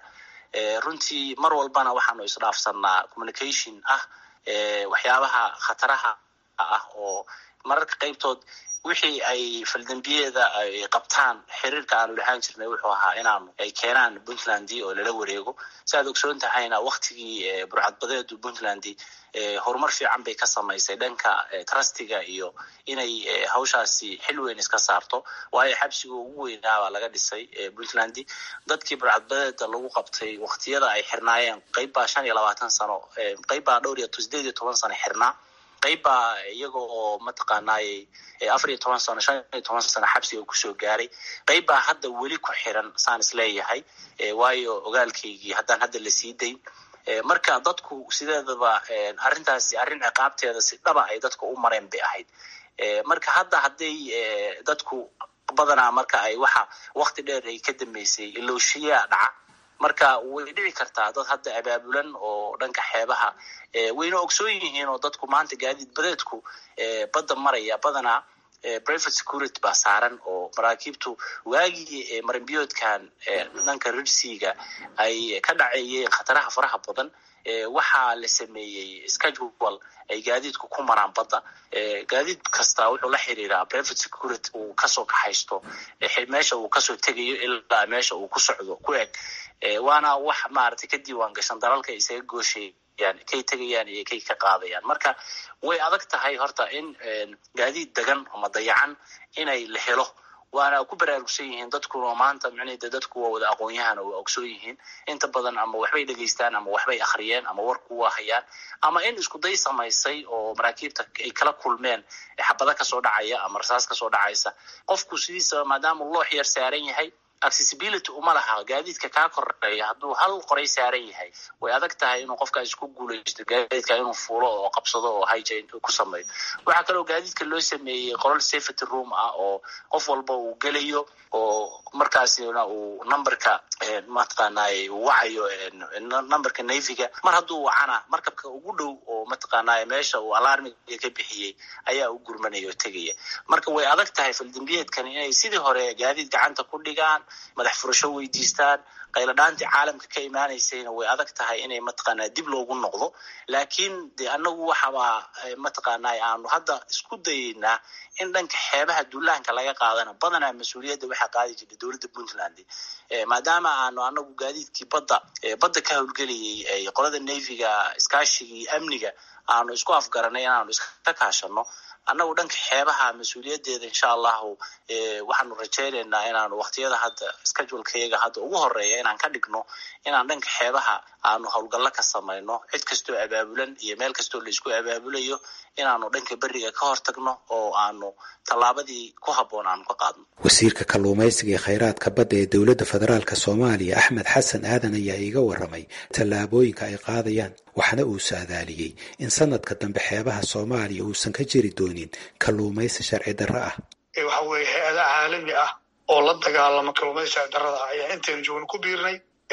runtii mar walbana waxaanu isdhaafsanaa communication ah waxyaabaha khataraha ah oo mararka qaybtood wixii ay faldambiyeeda ay qabtaan xiriirka aanu lahaan jirnay wuxuu ahaa inaanu ay keenaan puntland oo lala wareego si aad ogsoon tahayna waktigii burcadbadeedu puntland horumar fiican bay ka samaysay dhanka trustiga iyo inay hawshaasi xil weyn iska saarto waayo xabsiga ugu weynaabaa laga dhisay puntland dadkii burcadbadeeda lagu qabtay waktiyada ay xirnaayeen qayb baa shan iyo labaatan sano qayb baa dhowr iyo sideed iyo toban sano xirnaa qayb baa iyaga oo mataqaanaaye afar iyo toban sano shan iyo toban sano xabsiga kusoo gaaray qayb baa hadda weli ku xiran saan isleeyahay waayo ogaalkaygii haddaan hadda la sii dayn marka dadku sideedaba arrintaasi arrin ciqaabteeda si dhaba ay dadka u mareen bay ahayd marka hadda hadday dadku badanaa marka ay waxa wakti dheer ay ka dambeysay ilooshiyaa dhaca marka way dhici kartaa dad hadda abaabulan oo dhanka xeebaha wayna ogsoon yihiin oo dadku maanta gaadiid badeedku badda maraya badanaa private security baa saaran oo maraakiibtu waagii marinbiyoodkan dhanka rirsiga ay ka dhaceeyeen khataraha faraha badan waxaa la sameeyey schedule ay gaadiidku ku maraan badda gaadiid kasta wuxuu la xiriiraa private security uu kasoo kaxaysto meesha uu kasoo tegayo ilaa meesha uu ku socdo ku eg waana wax maaragtay ka diiwaan gashan dalalka isaga gooshayaan kay tegayaan iyo kay ka qaadayaan marka way adag tahay horta in gaadiid degan ama dayacan inay la helo waana ku baraarugsan yihiin dadkuna maanta micnahde dadku waa wada aqoon-yahan oo waa ogsoon yihiin inta badan ama waxbay dhegaystaan ama waxbay akhriyeen ama warku waa hayaan ama in isku day samaysay oo maraakiibta ay kala kulmeen xabada kasoo dhacaya ama rasaas kasoo dhacaysa qofku sidiisaba maadaama loox yar saaran yahay accessibility uma laha gaadiidka kaa koreeya hadduu hal qoray saaran yahay way adag tahay inuu qofkaas ku guulaysto gaadiidka inuu fuulo oo qabsado oo highjane ku sameeyo waxaa kaloo gaadiidka loo sameeyey qolol safety room ah oo qof walba uu gelayo oo markaasina uu numberka mataqaanaaye uu wacayo numberka navyga mar hadduu wacana markabka ugu dhow oo mataqaanaaye meesha uu alarmiga ka bixiyey ayaa u gurmanaya oo tegaya marka way adag tahay faldambiyeedkani inay sidii hore gaadiid gacanta ku dhigaan madax furasho weydiistaan qayladhaantii caalamka ka imaanaysayna way adag tahay inay mataqaanaa dib loogu noqdo laakiin de anagu waxabaa mataqaanaa aanu hadda isku dayeynaa in dhanka xeebaha duulaanka laga qaadana badanaa mas-uuliyadda waxaa qaadi jirtay dowladda puntland maadaama aanu anagu gaadiidkii badda badda ka howlgelayay qolada navyga iskaashigii amniga aanu isku afgaranay inaanu iska kaashano annagu dhanka xeebaha mas-uuliyadeeda insha allahu waxaanu rajaynaynaa inaanu waktiyada hadda schedulekayaga hadda ugu horeeya inaan ka dhigno inaan dhanka xeebaha aanu howlgallo ka samayno cid kastoo abaabulan iyo meel kastoo laisku abaabulayo inaanu dhanka beriga ka hortagno oo aanu tallaabadii ku habboon aanu ka qaadno wasiirka kalluumaysiga ee khayraadka badda ee dowladda federaalk soomaaliya axmed xasan aadan ayaa iiga waramay tallaabooyinka ay qaadayaan waxna uu saadaaliyey in sanadka dambe xeebaha soomaaliya uusan ka jiri doonin kalluumaysi sharci darro ah waxa weeye hay-ada caalami ah oo la dagaalama kalluumaysi sharci darrada ah ayaa intaynu joogno ku biirnay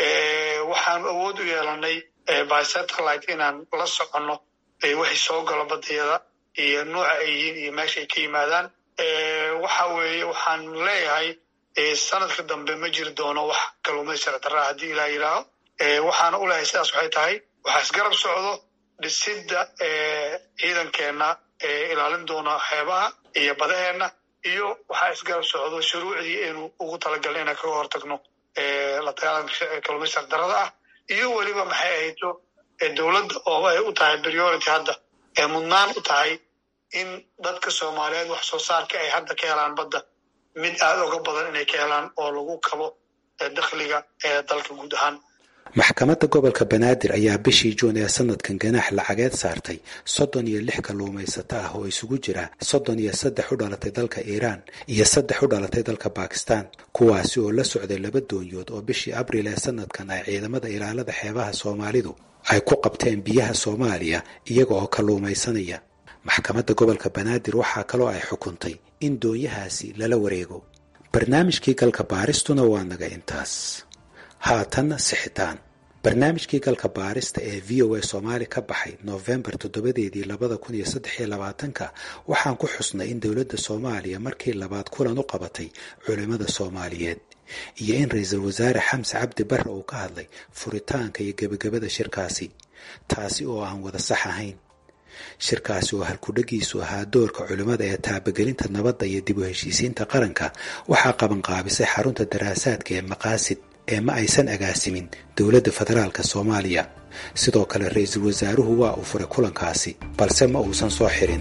waxaanu awood u yeelanay by satellite inaan la soconno wixii soo galo badiyada iyo nooca ay yihiin iyo meesha ay ka yimaadaan waxa weeye waxaan leeyahay sanadka dambe ma jiri doono wax kalluumaysi sharci darra ah haddii ilaa yidhaaho waxaana u leeyahay sidaas waxay tahay waxaa isgarab socdo dhisidda ciidankeenna ilaalin doona xeebaha iyo badaheenna iyo waxaa isgarab socdo shuruucdii aynu ugu talagalna inaan kaga hortagno la dagaalanka kalluumaysi darrada ah iyo weliba maxay ahayto dowladda oo ay u tahay priority hadda ee mudnaan u tahay in dadka soomaaliyeed wax soo saarka ay hadda ka helaan badda mid aada uga badan inay ka helaan oo lagu kabo dakhliga ee dalka guud ahaan maxkamadda gobolka banaadir ayaa bishii juun ee sanadkan ganaax lacageed saartay soddon iyo lix kalluumaysato ah oo isugu jira soddon iyo saddex u dhalatay dalka iiraan iyo saddex u dhalatay dalka bakistan kuwaasi oo la socday laba doonyood oo bishii abriil ee sanadkan ay ciidamada ilaalada xeebaha soomaalidu ay ku qabteen biyaha soomaaliya iyaga oo kalluumaysanaya maxkamadda gobolka banaadir waxaa kaloo ay xukuntay in doonyahaasi lala wareego barnaamijkii galka baaristuna waa naga intaas haatanna sixitaan barnaamijkii galka baarista ee v o a soomaali ka baxay noofembar toddobadeedii labada kun iyo saddex iyo labaatanka waxaan ku xusnay in dowladda soomaaliya markii labaad kulan u qabatay culimmada soomaaliyeed iyo in ra-iisul wasaare xamse cabdi barre uu ka hadlay furitaanka iyo gebagabada shirkaasi taasi oo aan wada sax ahayn shirkaasi oo halkudhagiisu ahaa doorka culimmada ee taabagelinta nabadda iyo dib u heshiisiinta qaranka waxaa qabanqaabisay xarunta daraasaadka ee maqaasid ee ma aysan agaasimin dowladda federaalk soomaaliya sidoo kale ra-iisul wasaaruhu waa uu furay kulankaasi balse ma uusan soo xirin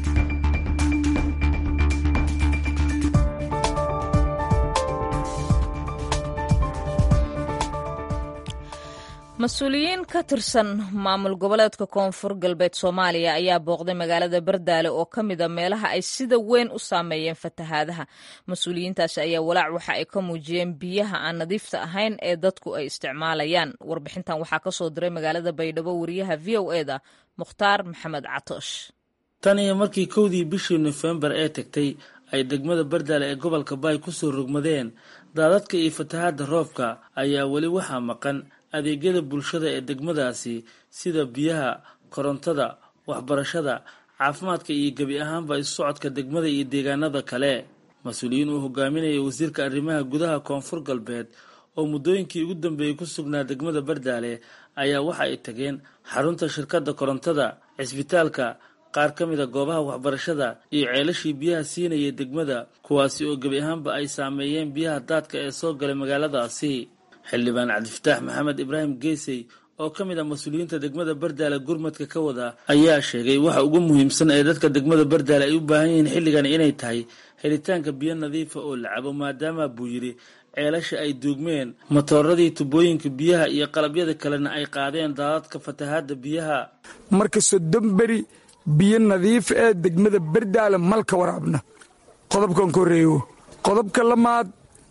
mas-uuliyiin ka tirsan maamul goboleedka koonfur galbeed soomaaliya ayaa booqday magaalada bardaale oo ka mida meelaha ay sida weyn u saameeyeen fatahaadaha mas-uuliyiintaasi ayaa walaac waxa ay ka muujiyeen biyaha aan nadiifta ahayn ee dadku ay isticmaalayaan warbixintan waxaa ka soo diray magaalada baydhabo wariyaha v o e da mukhtaar maxamed catoosh tan iyo markii kowdii bishii nofembar ee tagtay ay degmada bardaale ee gobolka baay ku soo rogmadeen daadadka iyo fatahaadda roobka ayaa weli waxaa maqan adeegyada bulshada ee degmadaasi sida biyaha korontada waxbarashada caafimaadka iyo gebi ahaanba isu socodka degmada iyo deegaanada kale mas-uuliyiin uu hogaaminaya wasiirka arrimaha gudaha koonfur galbeed oo muddooyinkii ugu dambeeyey ku sugnaa degmada bardaale ayaa waxa ay tageen xarunta shirkadda korontada cisbitaalka qaar ka mida goobaha waxbarashada iyo ceelashii biyaha siinaya degmada kuwaasi oo gebi ahaanba ay saameeyeen biyaha daadka ee soo galay magaaladaasi xildhibaan cabdifataax maxamed ibraahim geesey oo ka mid ah mas-uuliyiinta degmada bardaale gurmadka ka wada ayaa sheegay waxa ugu muhiimsan ee dadka degmada bardaale ay u baahan yihiin xilligan inay tahay helitaanka biyo nadiifa oo la cabo maadaama buu yidhi ceelasha ay duugmeen matooradii tubooyinka biyaha iyo qalabyada kalena ay qaadeen daadadka fatahaadda biyaha marka soddon beri biyo nadiif ee degmada bardaale malka waraabna qodobkan ka horreeyo qodobka lamaad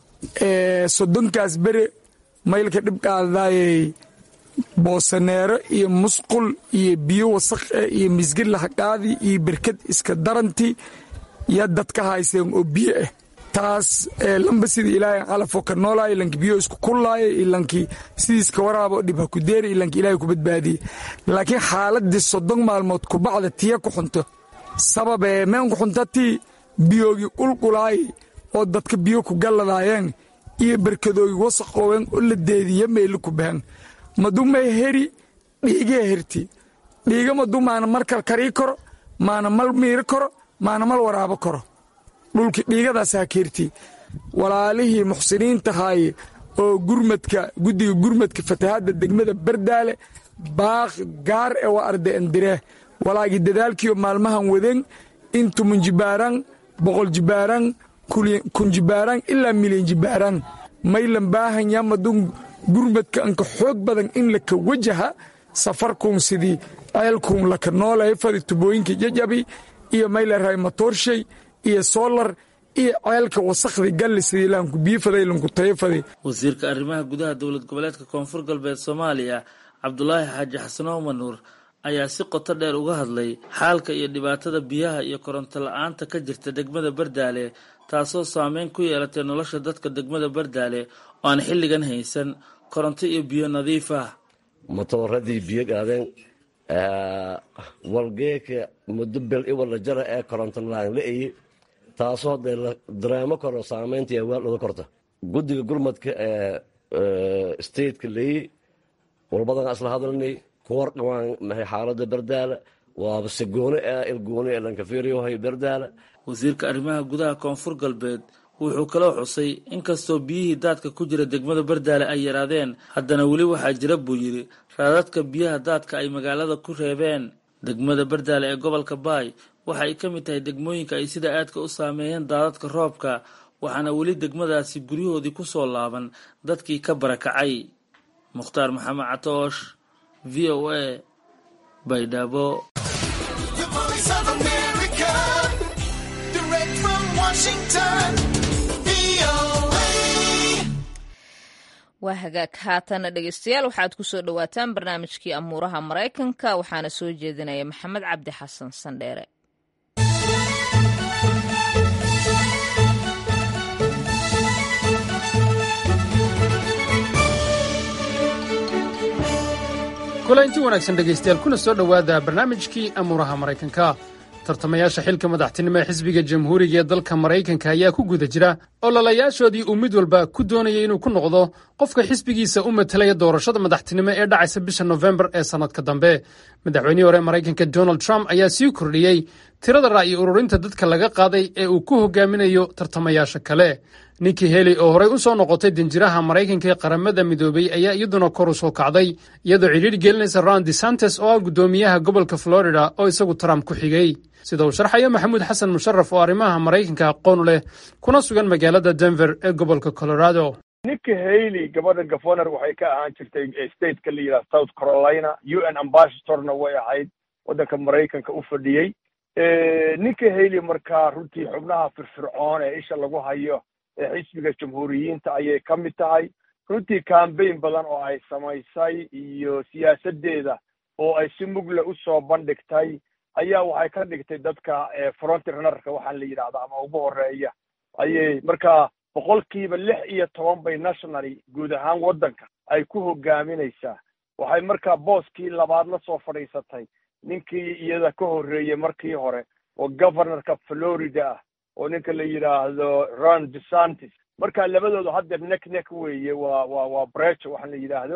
ee soddonkaas bere maylka dhibqaadaayey boosaneero iyo musqul iyo biyo wasaq eh iyo misgir lahaqaadi iyo berkad iska daranti yaa dadka hayseen oo biyo ah taas lamba sida ilaahay calafoo ka noolaaya ilanki biyo isku kullaaya ilankii sidiiska waraabo dhib ha ku deeri ilanki ilaahay ku badbaadiye laakiin xaaladii soddon maalmood kubacda tiya ku xunto sababee meen ku xunta tii biyoogii qulqulaayay oo dadka biyo ku galladaayeen iyo berkadoogi wasaqooween oo la deediya meeli ku bahan madumay heri dhiigee herti dhiiga madu maana markal karii karo maana mal miiri karo maana mal waraabo karo dhulki dhiigadaasaa keerti walaalihii muxsiniintahaaye oo gurmadka guddiga gurmadka fatahaadda degmada bardaale baaq gaar e waa arda endiree walaagii dadaalkiioo maalmahan waden intumun jibaaran boqol jibaaran kun jibaaran ilaa milyan jibaaran maylan baahan yamadun gurmadka anka xoog badan in laka wajaha safarkuun sidii ceelkuun laka noolaya fadi tubooyinka jajabi iyo maylaray matoorshay iyo soolar iyo ceelka wasakhdii galli sidii laanku biifaday lanku tayafaday wasiirka arrimaha gudaha dowlad goboleedka koonfur galbeed soomaaliya cabdulaahi xaaji xasanow manuur ayaa si qoto dheer uga hadlay xaalka iyo dhibaatada biyaha iyo koronto la-aanta ka jirta degmada bardaale taasoo saameyn ku yeelatay nolosha dadka degmada bardaale oo aan xilligan haysan koronto iyo biyo nadiif ah matooradii biyo gaadeen walgeeka muddo bel iwala jara ee koronto laan la-aye taasoo dee la dareemo karo saameynta iyo waal uga korta guddiga gurmadka ee stateka leeyi walbadan isla hadalnay kuwar dhawaan maxay xaalada bardaala waaba se gooni ah ilgooni ee lankafiriyohay bardaala wasiirka arrimaha gudaha koonfur galbeed wuxuu kaloo xusay inkastoo biyihii daadka ku jira degmada bardaale ay yaraadeen haddana weli waxaa jira buu yidhi raadadka biyaha daadka ay magaalada ku reebeen degmada bardaale ee gobolka baay waxa ay ka mid tahay degmooyinka ay sida aadka u saameeyeen daadadka roobka waxaana weli degmadaasi guryahoodii ku soo laaban dadkii ka barakacay mukhtaar maxamed catoosh v o a baydhabo waa hagaag haatana dhegeystayaal waxaad ku soo dhowaataan barnaamijkii amuuraha maraykanka waxaana soo jeedinaya maxamed cabdi xasan sandheere kulanti wanaagsan dhegaystayaal kuna soo dhowaada barnaamijkii amuuraha maraykanka tartamayaasha xilka madaxtinimo ee xisbiga jamhuuriga ee dalka maraykanka ayaa ku guda jira ololayaashoodii uu mid walba ku doonayay inuu ku noqdo qofka xisbigiisa u matalaya doorashada madaxtinimo ee dhacaysa bisha nofembar ee sannadka dambe madaxweynihii hore maraykanka donald trump ayaa sii kordhiyey tirada ra'yi ururinta dadka laga qaaday ee uu ku hogaaminayo tartamayaasha kale ninkii heli oo horey u soo noqotay danjiraha maraykanka ee qaramada midoobey ayaa iyaduna kor u soo kacday iyadoo cidhiidh gelinaysa ron desantes oo ah guddoomiyaha gobolka florida oo isagu trump ku xigay sida uu sharxayo maxamuud xasan musharaf oo arrimaha maraykanka aqoon u leh kuna sugan magaalada denver ee gobolka colorado ninka hailey gabadha gafoner waxay ka ahaan jirtay stateka la yidhaha south carolina u n ambassadorna way ahayd waddanka maraykanka u fadhiyey ninka hailey markaa runtii xubnaha firfircoon ee isha lagu hayo ee xisbiga jamhuuriyiinta ayay ka mid tahay runtii cambaign badan oo ay samaysay iyo siyaasaddeeda oo ay si mugle u soo bandhigtay ayaa waxay ka dhigtay dadka frontrunnerka waxaa la yidhahda ama ugu horeeya ayay markaa boqolkiiba lix iyo toban bay nationally guud ahaan waddanka ay ku hogaaminaysaa waxay markaa booskii labaad la soo fadhiisatay ninkii iyada ka horreeyey markii hore oo governorka florida ah oo ninka la yidhaahdo ron desantis marka labadooda haddeer nek nek weeye waa waa waa brecho waxaa la yidhaahdo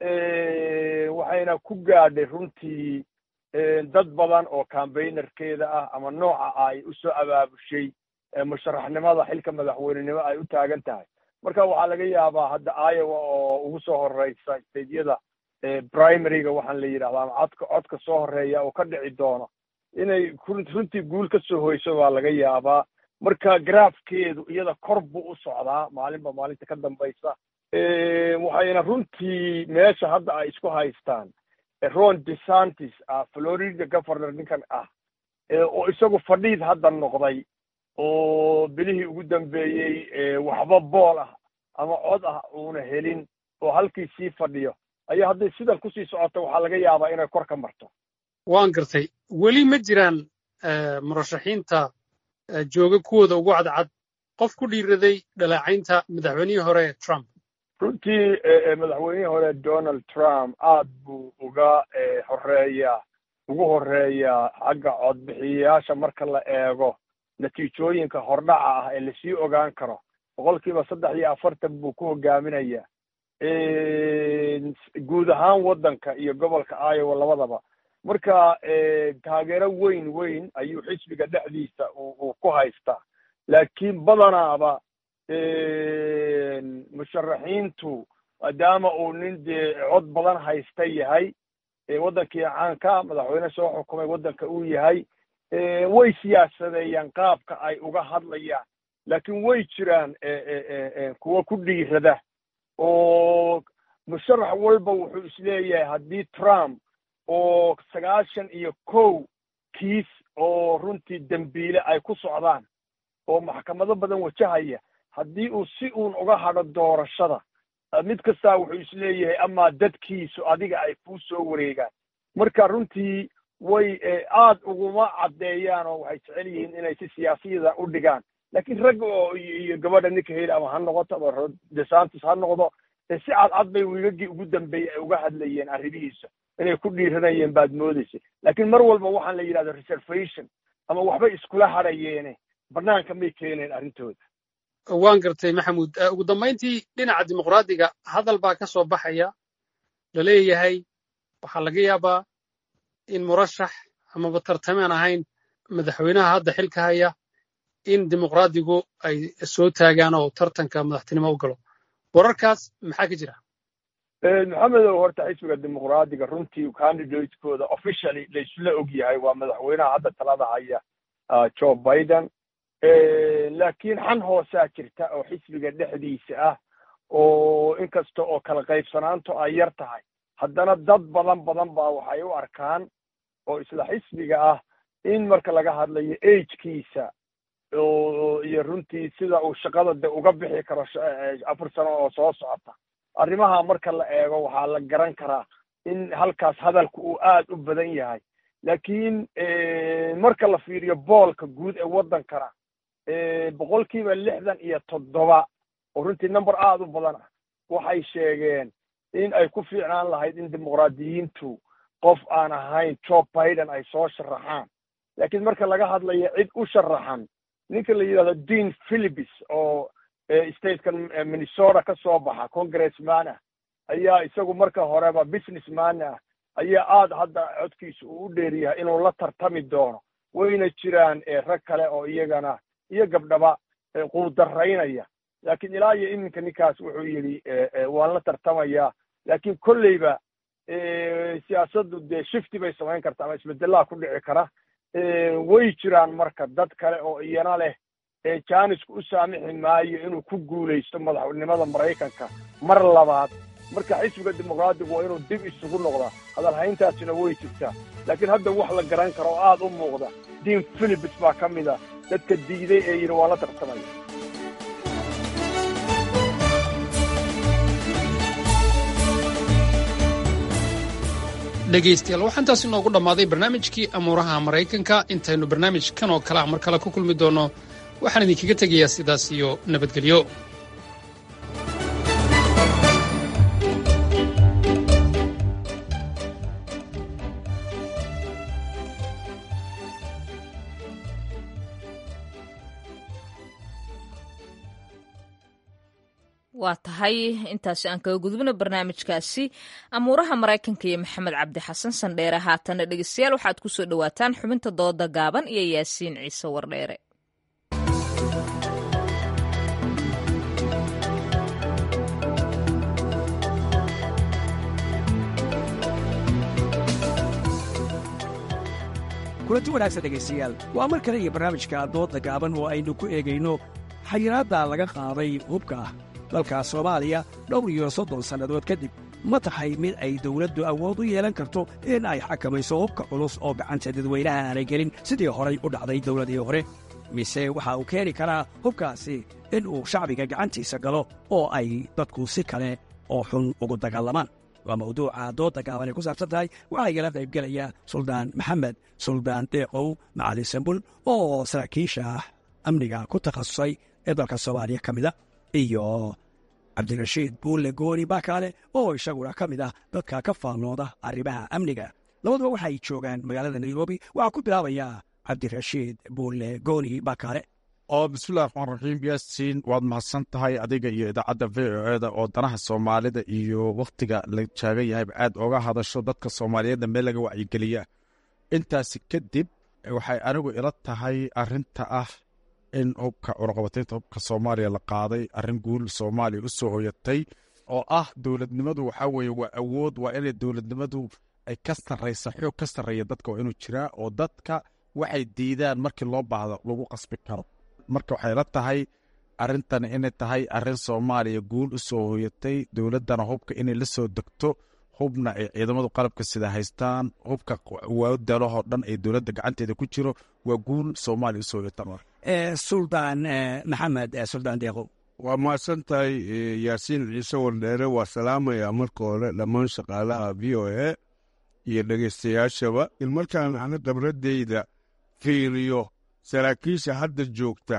waxayna ku gaadhay runtii dad badan oo cambaynerkeeda ah ama nooca ay u soo abaabushay musharaxnimada xilka madaxweynenimo ay u taagan tahay marka waxaa laga yaabaa hadda iowa oo ugu soo horeysa stadeyada primaryga waxaan la yidhahda ama codka codka soo horeeya oo ka dhici doono inay runtii guul ka soo hoyso baa laga yaabaa marka garaafkeedu iyada kor buu u socdaa maalinba maalinta ka dambaysa waxayna runtii meesha hadda ay isku haystaan ron desantis ah florida governor ninkan ah oo isagu fadhiid hadda noqday oo bilihii ugu dambeeyey waxba bool ah ama cod ah uuna helin oo halkii sii fadhiyo ayaa hadday sidan kusii socoto waxaa laga yaabaa inay kor ka marto waan gartay weli ma jiraan murashaxiinta jooga kuwooda ugu cadcad qof ku dhiiraday dhaleecaynta madaxweynihii hore trump runtii madaxweynihii hore donald trump aad buu uga horeeyaa ugu horeeyaa xagga codbixiyayaasha marka la eego natiijooyinka hordhaca ah ee lasii ogaan karo boqolkiiba saddex iyo afartan buu ku hogaaminayaa guud ahaan waddanka iyo gobolka iowa labadaba marka taageero weyn weyn ayuu xisbiga dhexdiisa uu ku haystaa laakiin badanaaba musharaxiintu maadaama uu nin dee cod badan haysta yahay waddankii caanka madaxweyne soo xukumay waddanka uu yahay way siyaasadeeyaan qaabka ay uga hadlayaan laakiin way jiraan kuwa ku dhiirada oo musharax walba wuxuu isleeyahay haddii trump oo sagaashan iyo kow kiis oo runtii dembiile ay ku socdaan oo maxkamado badan wajahaya haddii uu si uun uga hadho doorashada mid kastaa wuxuu isleeyahay amaa dadkiisu adiga ay kuu soo wareegaan marka runtii way aad uguma caddeeyaan oo waxay jecel yihiin inay si siyaasiyada u dhigaan laakiin ragga oo iyo gabadha ninka heli ama ha noqoto ama desantis ha noqdo si cadcad bay wiigagii ugu dambeeyey ay uga hadlayeen arrimihiisa inay ku dhiiranayeen baad moodaysa laakiin mar walba waxaan la yidhahda reservation ama waxbay iskula hadhayeene banaanka may keeneen arrintooda waan gartay maxamuud ugu dambayntii dhinaca dimuqraadiga hadal baa ka soo baxaya la leeyahay waxaa laga yaabaa in murashax amaba tartamaan ahayn madaxweynaha hadda xilka haya in dimuqraadigu ay soo taagaan oo tartanka madaxtinimo u galo wararkaas maxaa ka jira maxamedow horta xisbiga dimuqraadiga runtii candidatekooda officially laysula og yahay waa madaxweynaha hadda talada haya joe biden laakiin xan hoosaa jirta oo xisbiga dhexdiisa ah oo inkasta oo kala qaybsanaantu ay yar tahay haddana dad badan badan baa waxay u arkaan oo isla xisbiga ah in marka laga hadlayo agekiisa iyo runtii sida uu shaqada de uga bixi karo afar sano oo soo socota arrimaha marka la eego waxaa la garan karaa in halkaas hadalku uu aad u badan yahay laakiin marka la fiiriyo boolka guud ee waddankana boqolkiiba lixdan iyo toddoba oo runtii number aad u badan ah waxay sheegeen in ay ku fiicnaan lahayd in dimuqraadiyiintu qof aan ahayn joe biden ay soo sharaxaan laakiin marka laga hadlayo cid u sharaxan ninka la yidhahdo dean philipis oo statekan minnesota ka soo baxa congressman ah ayaa isagu marka horeba businessman ah ayaa aada hadda codkiisa uu u dheeryahay inuu la tartami doono wayna jiraan rag kale oo iyagana iyo gabdhaba quudaraynaya laakiin ilaa iyo iminka ninkaas wuxuu yidhi waan la tartamayaa laakiin kolleyba siyaasaddu dee shifti bay samayn karta ama isbedelaa ku dhici kara way jiraan marka dad kale oo iyana leh jaanisku u saamixi maayo inuu ku guulaysto madaxnimada maraykanka mar labaad marka xisbiga dimuqraadigu waa inuu dib isugu noqdaa hadalhayntaasina way jirtaa laakiin hadda wax la garan karo oo aada u muuqda dean philipis baa ka mid a dadka diiday ee yidhi waan la tartamaya dhegaystayaal waxaa intaas inoogu dhammaaday barnaamijkii amuuraha maraykanka intaynu barnaamijkan oo kale ah mar kale ku kulmi doonno waxaan idinkaga tegayaa sidaas iyo nabadgelyo waa tahay intaasi aan kaga gudubno barnaamijkaasi amuuraha maraykanka iyo maxamed cabdi xasan sandheere haatana dhegeystayaal waxaad ku soo dhowaataan xubinta dooda gaaban iyo yaasiin ciise wardheere kulanti wanaagsan dhegaystayaal waa mar kale iyo barnaamijka doodda gaaban oo aynu ku eegayno xayiraadda laga qaaday hubka ah dalka soomaaliya dhowr iyo soddon sannadood kadib ma tahay mid ay dawladdu awood u yeelan karto in ay xakamayso hubka culus oo gacanta dadweynaha aanay gelin sidii horay u dhacday dawladii hore mise waxa uu keeni karaa hubkaasi in uu shacbiga gacantiisa galo oo ay dadku si kale oo xun ugu dagaalamaan waa mawduuca doodda gaaban ay ku saabsan tahay waxaa igala qaybgelaya suldaan maxamed suldaan deeqow macalin sambul oo saraakiisha amniga ku takhasusay ee dalka soomaaliya ka mida iyo cabdirashiid buulle gooni baakaale oo isaguna ka mid ah dadka ka faallooda arrimaha amniga labaduba waxay joogaan magaalada nairobi waxaa ku bilaabayaa cabdirashiid buulle gooni baakaale oo bismillahi raxmaan raxiim yaasiin waad mahadsan tahay adiga iyo idaacadda v o eda oo danaha soomaalida iyo wakhtiga la jaagan yahayba aad oga hadasho dadka soomaaliyeedna meel laga wacyigeliya intaasi kadib waxay anigu ila tahay arinta ah in hubka cunaqabataynta hubka soomaaliya la qaaday arrin guul soomaaliya u soo hoyatay oo ah dowladnimadu waxaa weeye waa awood waa inay dowladnimadu ay ka sarraysa xoog ka sarreeya dadka waa inuu jiraa oo dadka waxay diidaan markii loo baahdo lagu qasbi karo marka waxay la tahay arrintan inay tahay arrin soomaaliya guul u soo hoyatay dowladdana hubka inay la soo degto hubna ay ciidamadu qalabka sida haystaan hubka waadalahoo dhan ay dowladda gacanteeda ku jiro waa guul soomaaliya usoo hoyatan suldaan maxamed suldaan deeqow waa mahadsan tahay yaasiin ciise wardheere waa salaamayaa marka hore dhammaan shaqaalaha v o a iyo dhegeystayaashaba in markaan ana khibradeyda fiiriyo saraakiisha hadda joogta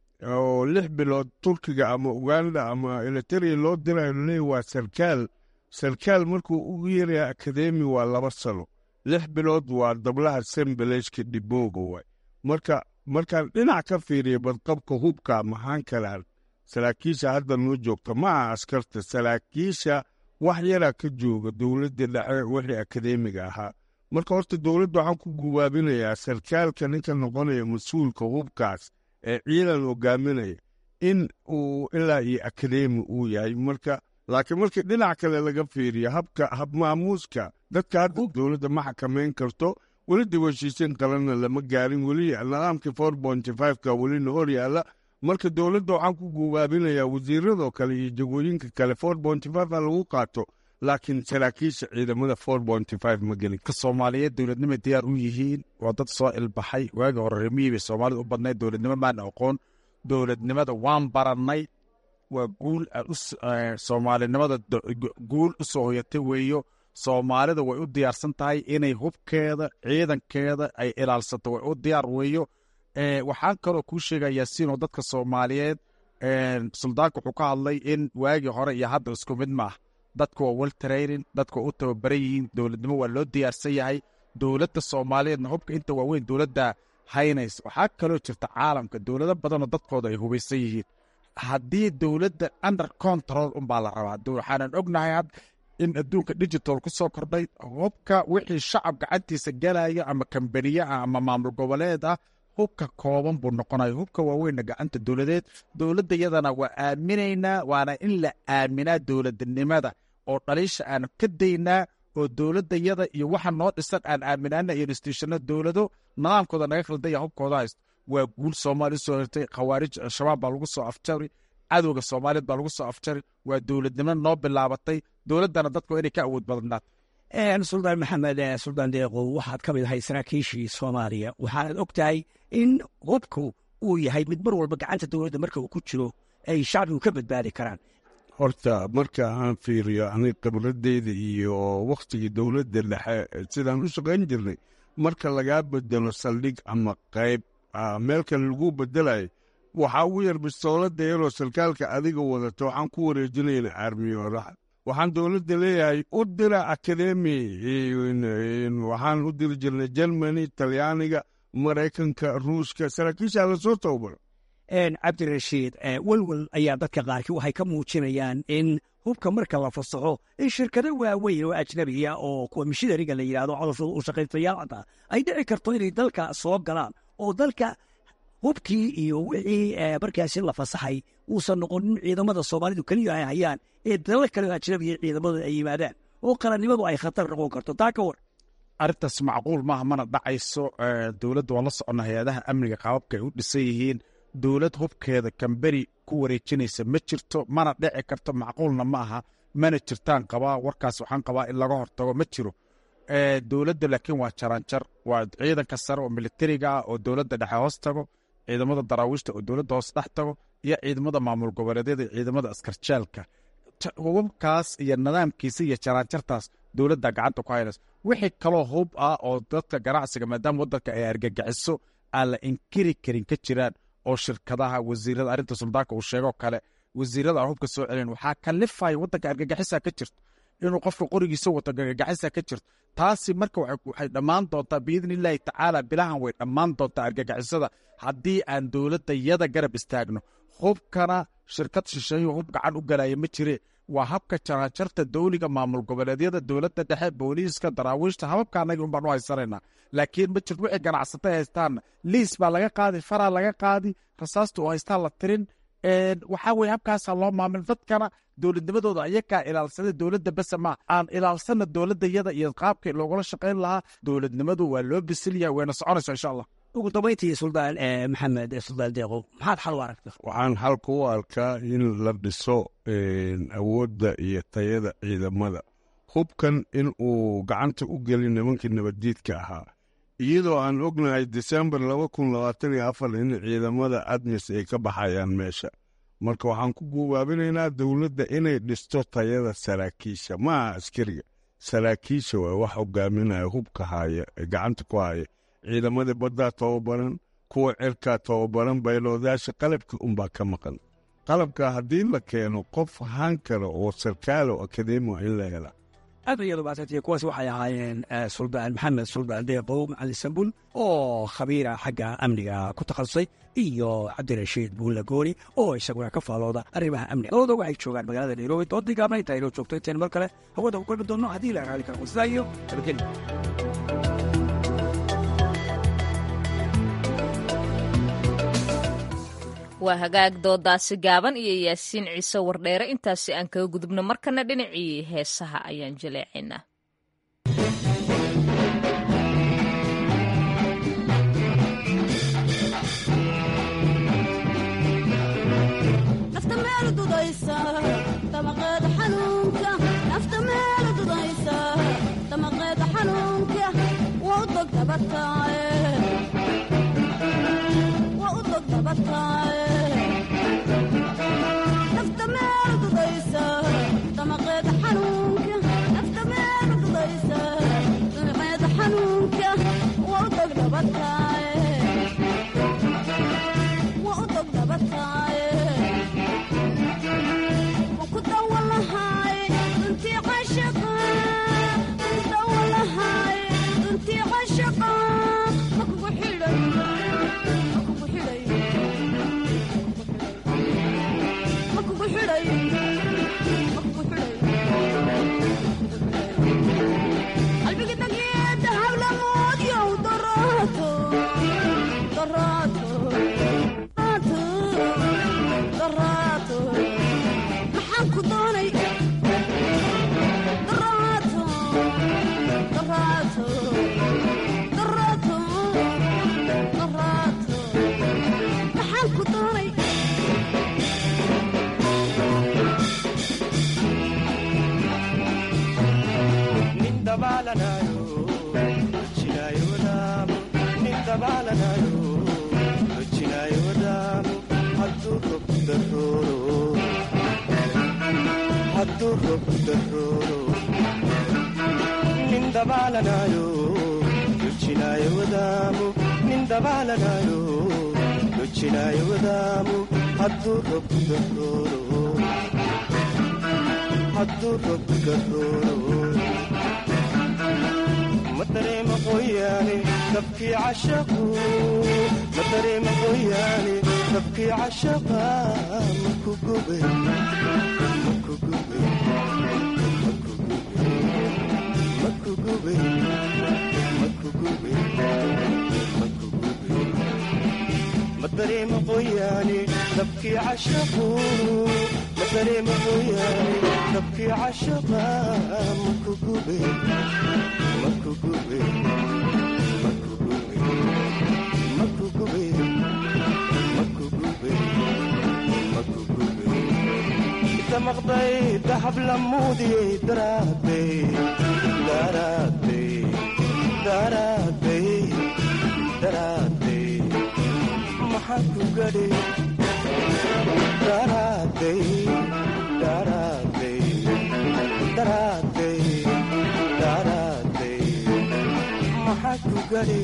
oo lix bilood turkiga ama uganda ama eliteria loo dirayo leey waa sarkaal sarkaal markuu ugu yaraya akademi waa laba sano lix bilood waa dablaha sembeleshka dhibooga waay marka markaan dhinac ka fiiriya badqabka hubka maxaan kalaan saraakiisha hadda noo joogta ma aha askarta saraakiisha wax yaraa ka jooga dowladda dhexe wixii akademiga ahaa marka horta dowladda waxaan ku gubaabinayaa sarkaalka ninka noqonaya mas-uulka hubkaas ee ciidan hogaaminaya in uu ilaa iyo akademi uu yahay marka laakiin markii dhinac kale laga fiiriyo habka habmaamuuska dadka hadda dowladda ma xakamayn karto weli dib heshiisiin qalanna lama gaarin weli nidaamkii four bonty fiveka welina hor yaalla marka dowladda waxaan ku gubaabinayaa wasiiradoo kale iyo jagooyinka kale four bonty five ha lagu qaato laakiin saraakiisha ciidamada four bonty five ma gelin ka soomaaliyeed dowladnimay diyaar u yihiin waa dad soo ilbaxay waagii hore remihii bay soomaalida u badnayd dowladnimo maana aqoon dowladnimada waan barannay waa guul soomaalinimada guul u soo hoyatay weeyo soomaalida way u diyaarsan tahay inay hubkeeda ciidankeeda ay ilaalsato way u diyaar weeyo waxaan kaloo kuu sheegaya yaasiin oo dadka soomaaliyeed suldaanka wuxuu ka hadlay in waagii hore iyo hadda isku mid maah dadku waa wel training dadku waa u tababaran yihiin dowladnimo waa loo diyaarsan yahay dowladda soomaaliyeedna hubka inta waaweyn dowladda haynays waxaa kaloo jirta caalamka dowlado badanoo dadkooda ay hubaysan yihiin haddii dowladda under control unbaa la rabaa waxaanan ognahay had in adduunka digital ku soo kordhay hubka wixii shacab gacantiisa galaya ama kambaniye ah ama maamul goboleed ah hubka kooban buu noqonaya hubka waaweynna gacanta dowladeed dowladda yadana waa aaminaynaa waana in la aaminaa dowladnimada oo dhaliisha aan ka daynaa oo dowladda yada iyo waxa noo dhisan aan aaminaana iyo institutionno dowlado nidaamkooda naga khaldaya hubkooda haysto waa guul soomaali usoo hirtay khawaarij al-shabaab baa lagu soo afjari cadowga soomaaliyeed baa lagu soo afjari waa dowladnimo noo bilaabatay dowladdana dadku inay ka awood badnaat suldaan maxamed suldaan deeqow waxaad ka mid ahay saraakiishii soomaaliya waxaanad og tahay in hubku uu yahay mid mar walba gacanta dowladda marka uu ku jiro ay shacbigu ka badbaadi karaan horta marka aan fiiriyo ani khibradeyda iyo wakhtigii dowladda dhexe sidaan u shaqayn jirnay marka lagaa bedelo saldhig ama qayb meel kale lagu bedelayo waxaa ugu yar bistoolada yaroo sarkaalka adiga wadato waxaan ku wareejinayna aarmiyooraha waxaan dowladda leeyahay u dira akademi waxaan u diri jirnay germany talyaaniga maraykanka ruushka saraakiishaa lasoo tababaro cabdirashiid welwel ayaa dadka qaarkii waxay ka muujinayaan in hubka marka la fasaxo in shirkado waaweyn oo ajnabiya oo kuwa mishidariga la yidhahdo codofooda u shaqaystayaal ay dhici karto inay dalka soo galaan oo dalka hubkii iyo wixii markaasi la fasaxay uusan noqonin ciidamada soomaalidu keliya ay hayaan ee dalal kale oo ajnabiya ciidamadooda ay yimaadaan oo qarannimadu ay khatar noqon karto taa ka war arrintaas macquul maaha mana dhacayso dowladda waan la soconna hay-adaha amniga qaababka ay u dhisan yihiin dowlad hubkeeda kamberi ku wareejinaysa ma jirto mana dhici karto macquulna ma aha mana jirtaan qabaa warkaas waxaan qabaa in laga hortago ma jiro dowladda laakiin waa jaranjar waa ciidanka sare oo militariga ah oo dowladda dhexe hoos tago ciidamada daraawiishta oo dowladda hoos dhex tago iyo ciidamada maamul goboleedyada iyo ciidamada askarjaalka hubabkaas iyo nidaamkiisa iyo jaranjartaas dowladda gacanta ku haynaysa wixii kaloo hub ah oo dadka ganacsiga maadaama waddanka ay argagixiso aan la inkiri karin ka jiraan oo shirkadaha wasiirada arrinta suldaanka uu sheegoo kale wasiirada aan hubka soo celin waxaa kalifaya waddanka argagixisa ka jirto inuu qofka qorigiisa wato argagixisa ka jirto taasi marka waxay dhammaan doontaa biidni illaahi tacaala bilahan way dhammaan doontaa argagixisada haddii aan dowladda yada garab istaagno hubkana shirkad shisheeyo hub gacan u galaya ma jire waa habka jarajarta dowliga maamul goboleedyada dowladda dhexe booliiska daraawiishta hababka annaga un baan u haysanaynaa laakiin ma jirto wixii ganacsatay haystaanna liis baa laga qaadi faraa laga qaadi rasaasta oo haystaan la tirin waxaa weye habkaasaa loo maamil dadkana dowladnimadooda ayakaa ilaalsada dowladda bese maa aan ilaalsana dowladda yada iyo qaabka loogula shaqayn lahaa dowladnimadu waa loo bisilyaha wayna soconaysa insha allah ugu dambayntii suldaan maxamed suldaan deeqow maxaad xal u aragta waxaan xalka u arkaa in la dhiso awoodda iyo tayada ciidamada hubkan in uu gacanta u gelin nimankii nabaddiidka ahaa iyadoo aan ognahay desembar laba kun labaatan iyo afar in ciidamada admis ay ka baxayaan meesha marka waxaan ku guubaabinaynaa dowladda inay dhisto tayada saraakiisha maaha askariga saraakiisha waa wax hogaaminaya hubka haya ee gacanta ku haya ciidamadii baddaa tababaran kuwa cirkaa tababaran bayloodaasha qalabka unbaa ka maqan qalabka haddii la keeno qof haan kale oo sarkaal oo akademi waa in la helaa aad iyadu maasantay kuwaas waxay ahaayeen suldaan maxamed suldaan deeqow macalin sambul oo khabiira xagga amniga ku takhasusay iyo cabdirashiid buulla gooni oo isaguna ka faalooda arrimaha amniga labada waxay joogaan magaalada nairobi doodii gaabna intaa inoo joogto intayn mar kale hawada ku kulmi doonno haddii la raali karo sidaa iyo nabadgelyo waa hagaag doodaasi gaaban iyo yaasiin ciise wardheere intaasi aan kaga gudubno markana dhinacii heesaha ayaan jaleecaynaa Thank you. dabaalanayo dojinayo wadaamo nin dabaalanayo dojinayo wadaamo hadduu rob darooro hadduu rob darooro nin dabaalanayo dojinayo wadaamo nin dabaalanayo dojinayo wadaamo hadduu rob darooro hadduu rob darooro ma dareema qoyaane dabkii cashaqu ma dareema qoyaane dabkii cashaqa maku gube maku gube maku gube maku gube maku gube ma dareema qoyaane dabkii cashaqu ma dareema qoyaane dabkii cashaqa maku gube maku gube maku gube maku gube maku gube maku gube damaqday dahab lamuudiyey daraadey daraadey daraadey daraadey maxaa ku gadhi daraadey daraadey daraadey daraadey maxaa ku gadhi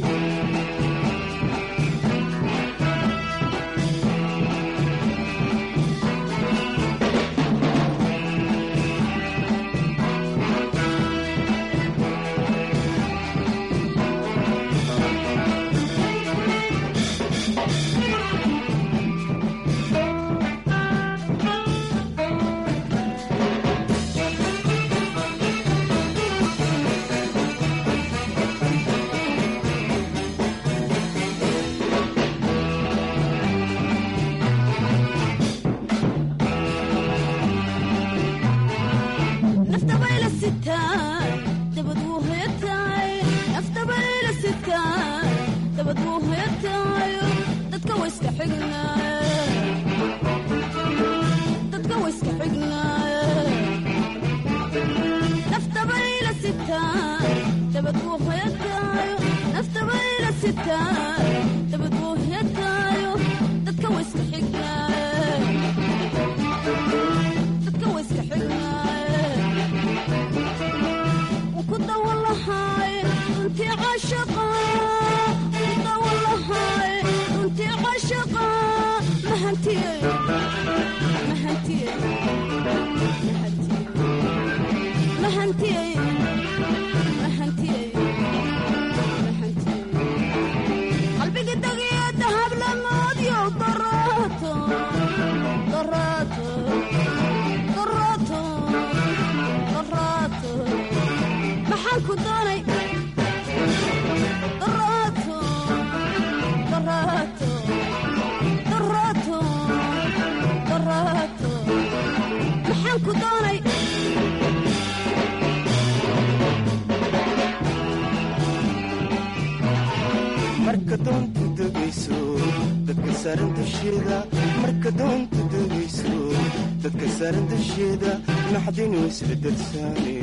marka doontu degayso dadka saaran dusheeda marka doontu degayso dadka saaran dusheeda naxdinu isla darsaane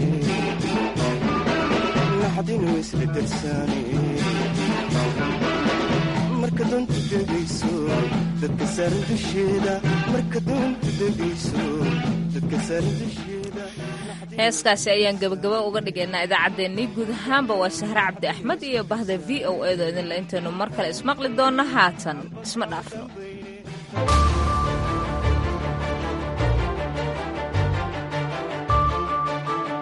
naxdinu isla darsaane marka doontu degayso dadka saaran dusheeda marka doontu degayso dadka saaran dusheeda heeskaasi ayaan gebagaba uga dhigaynaa idaacaddeenii guud ahaanba waa sahre cabdi axmed iyo bahda v o edo idinle intaynu mar kale ismaqli doonno haatan isma dhaafno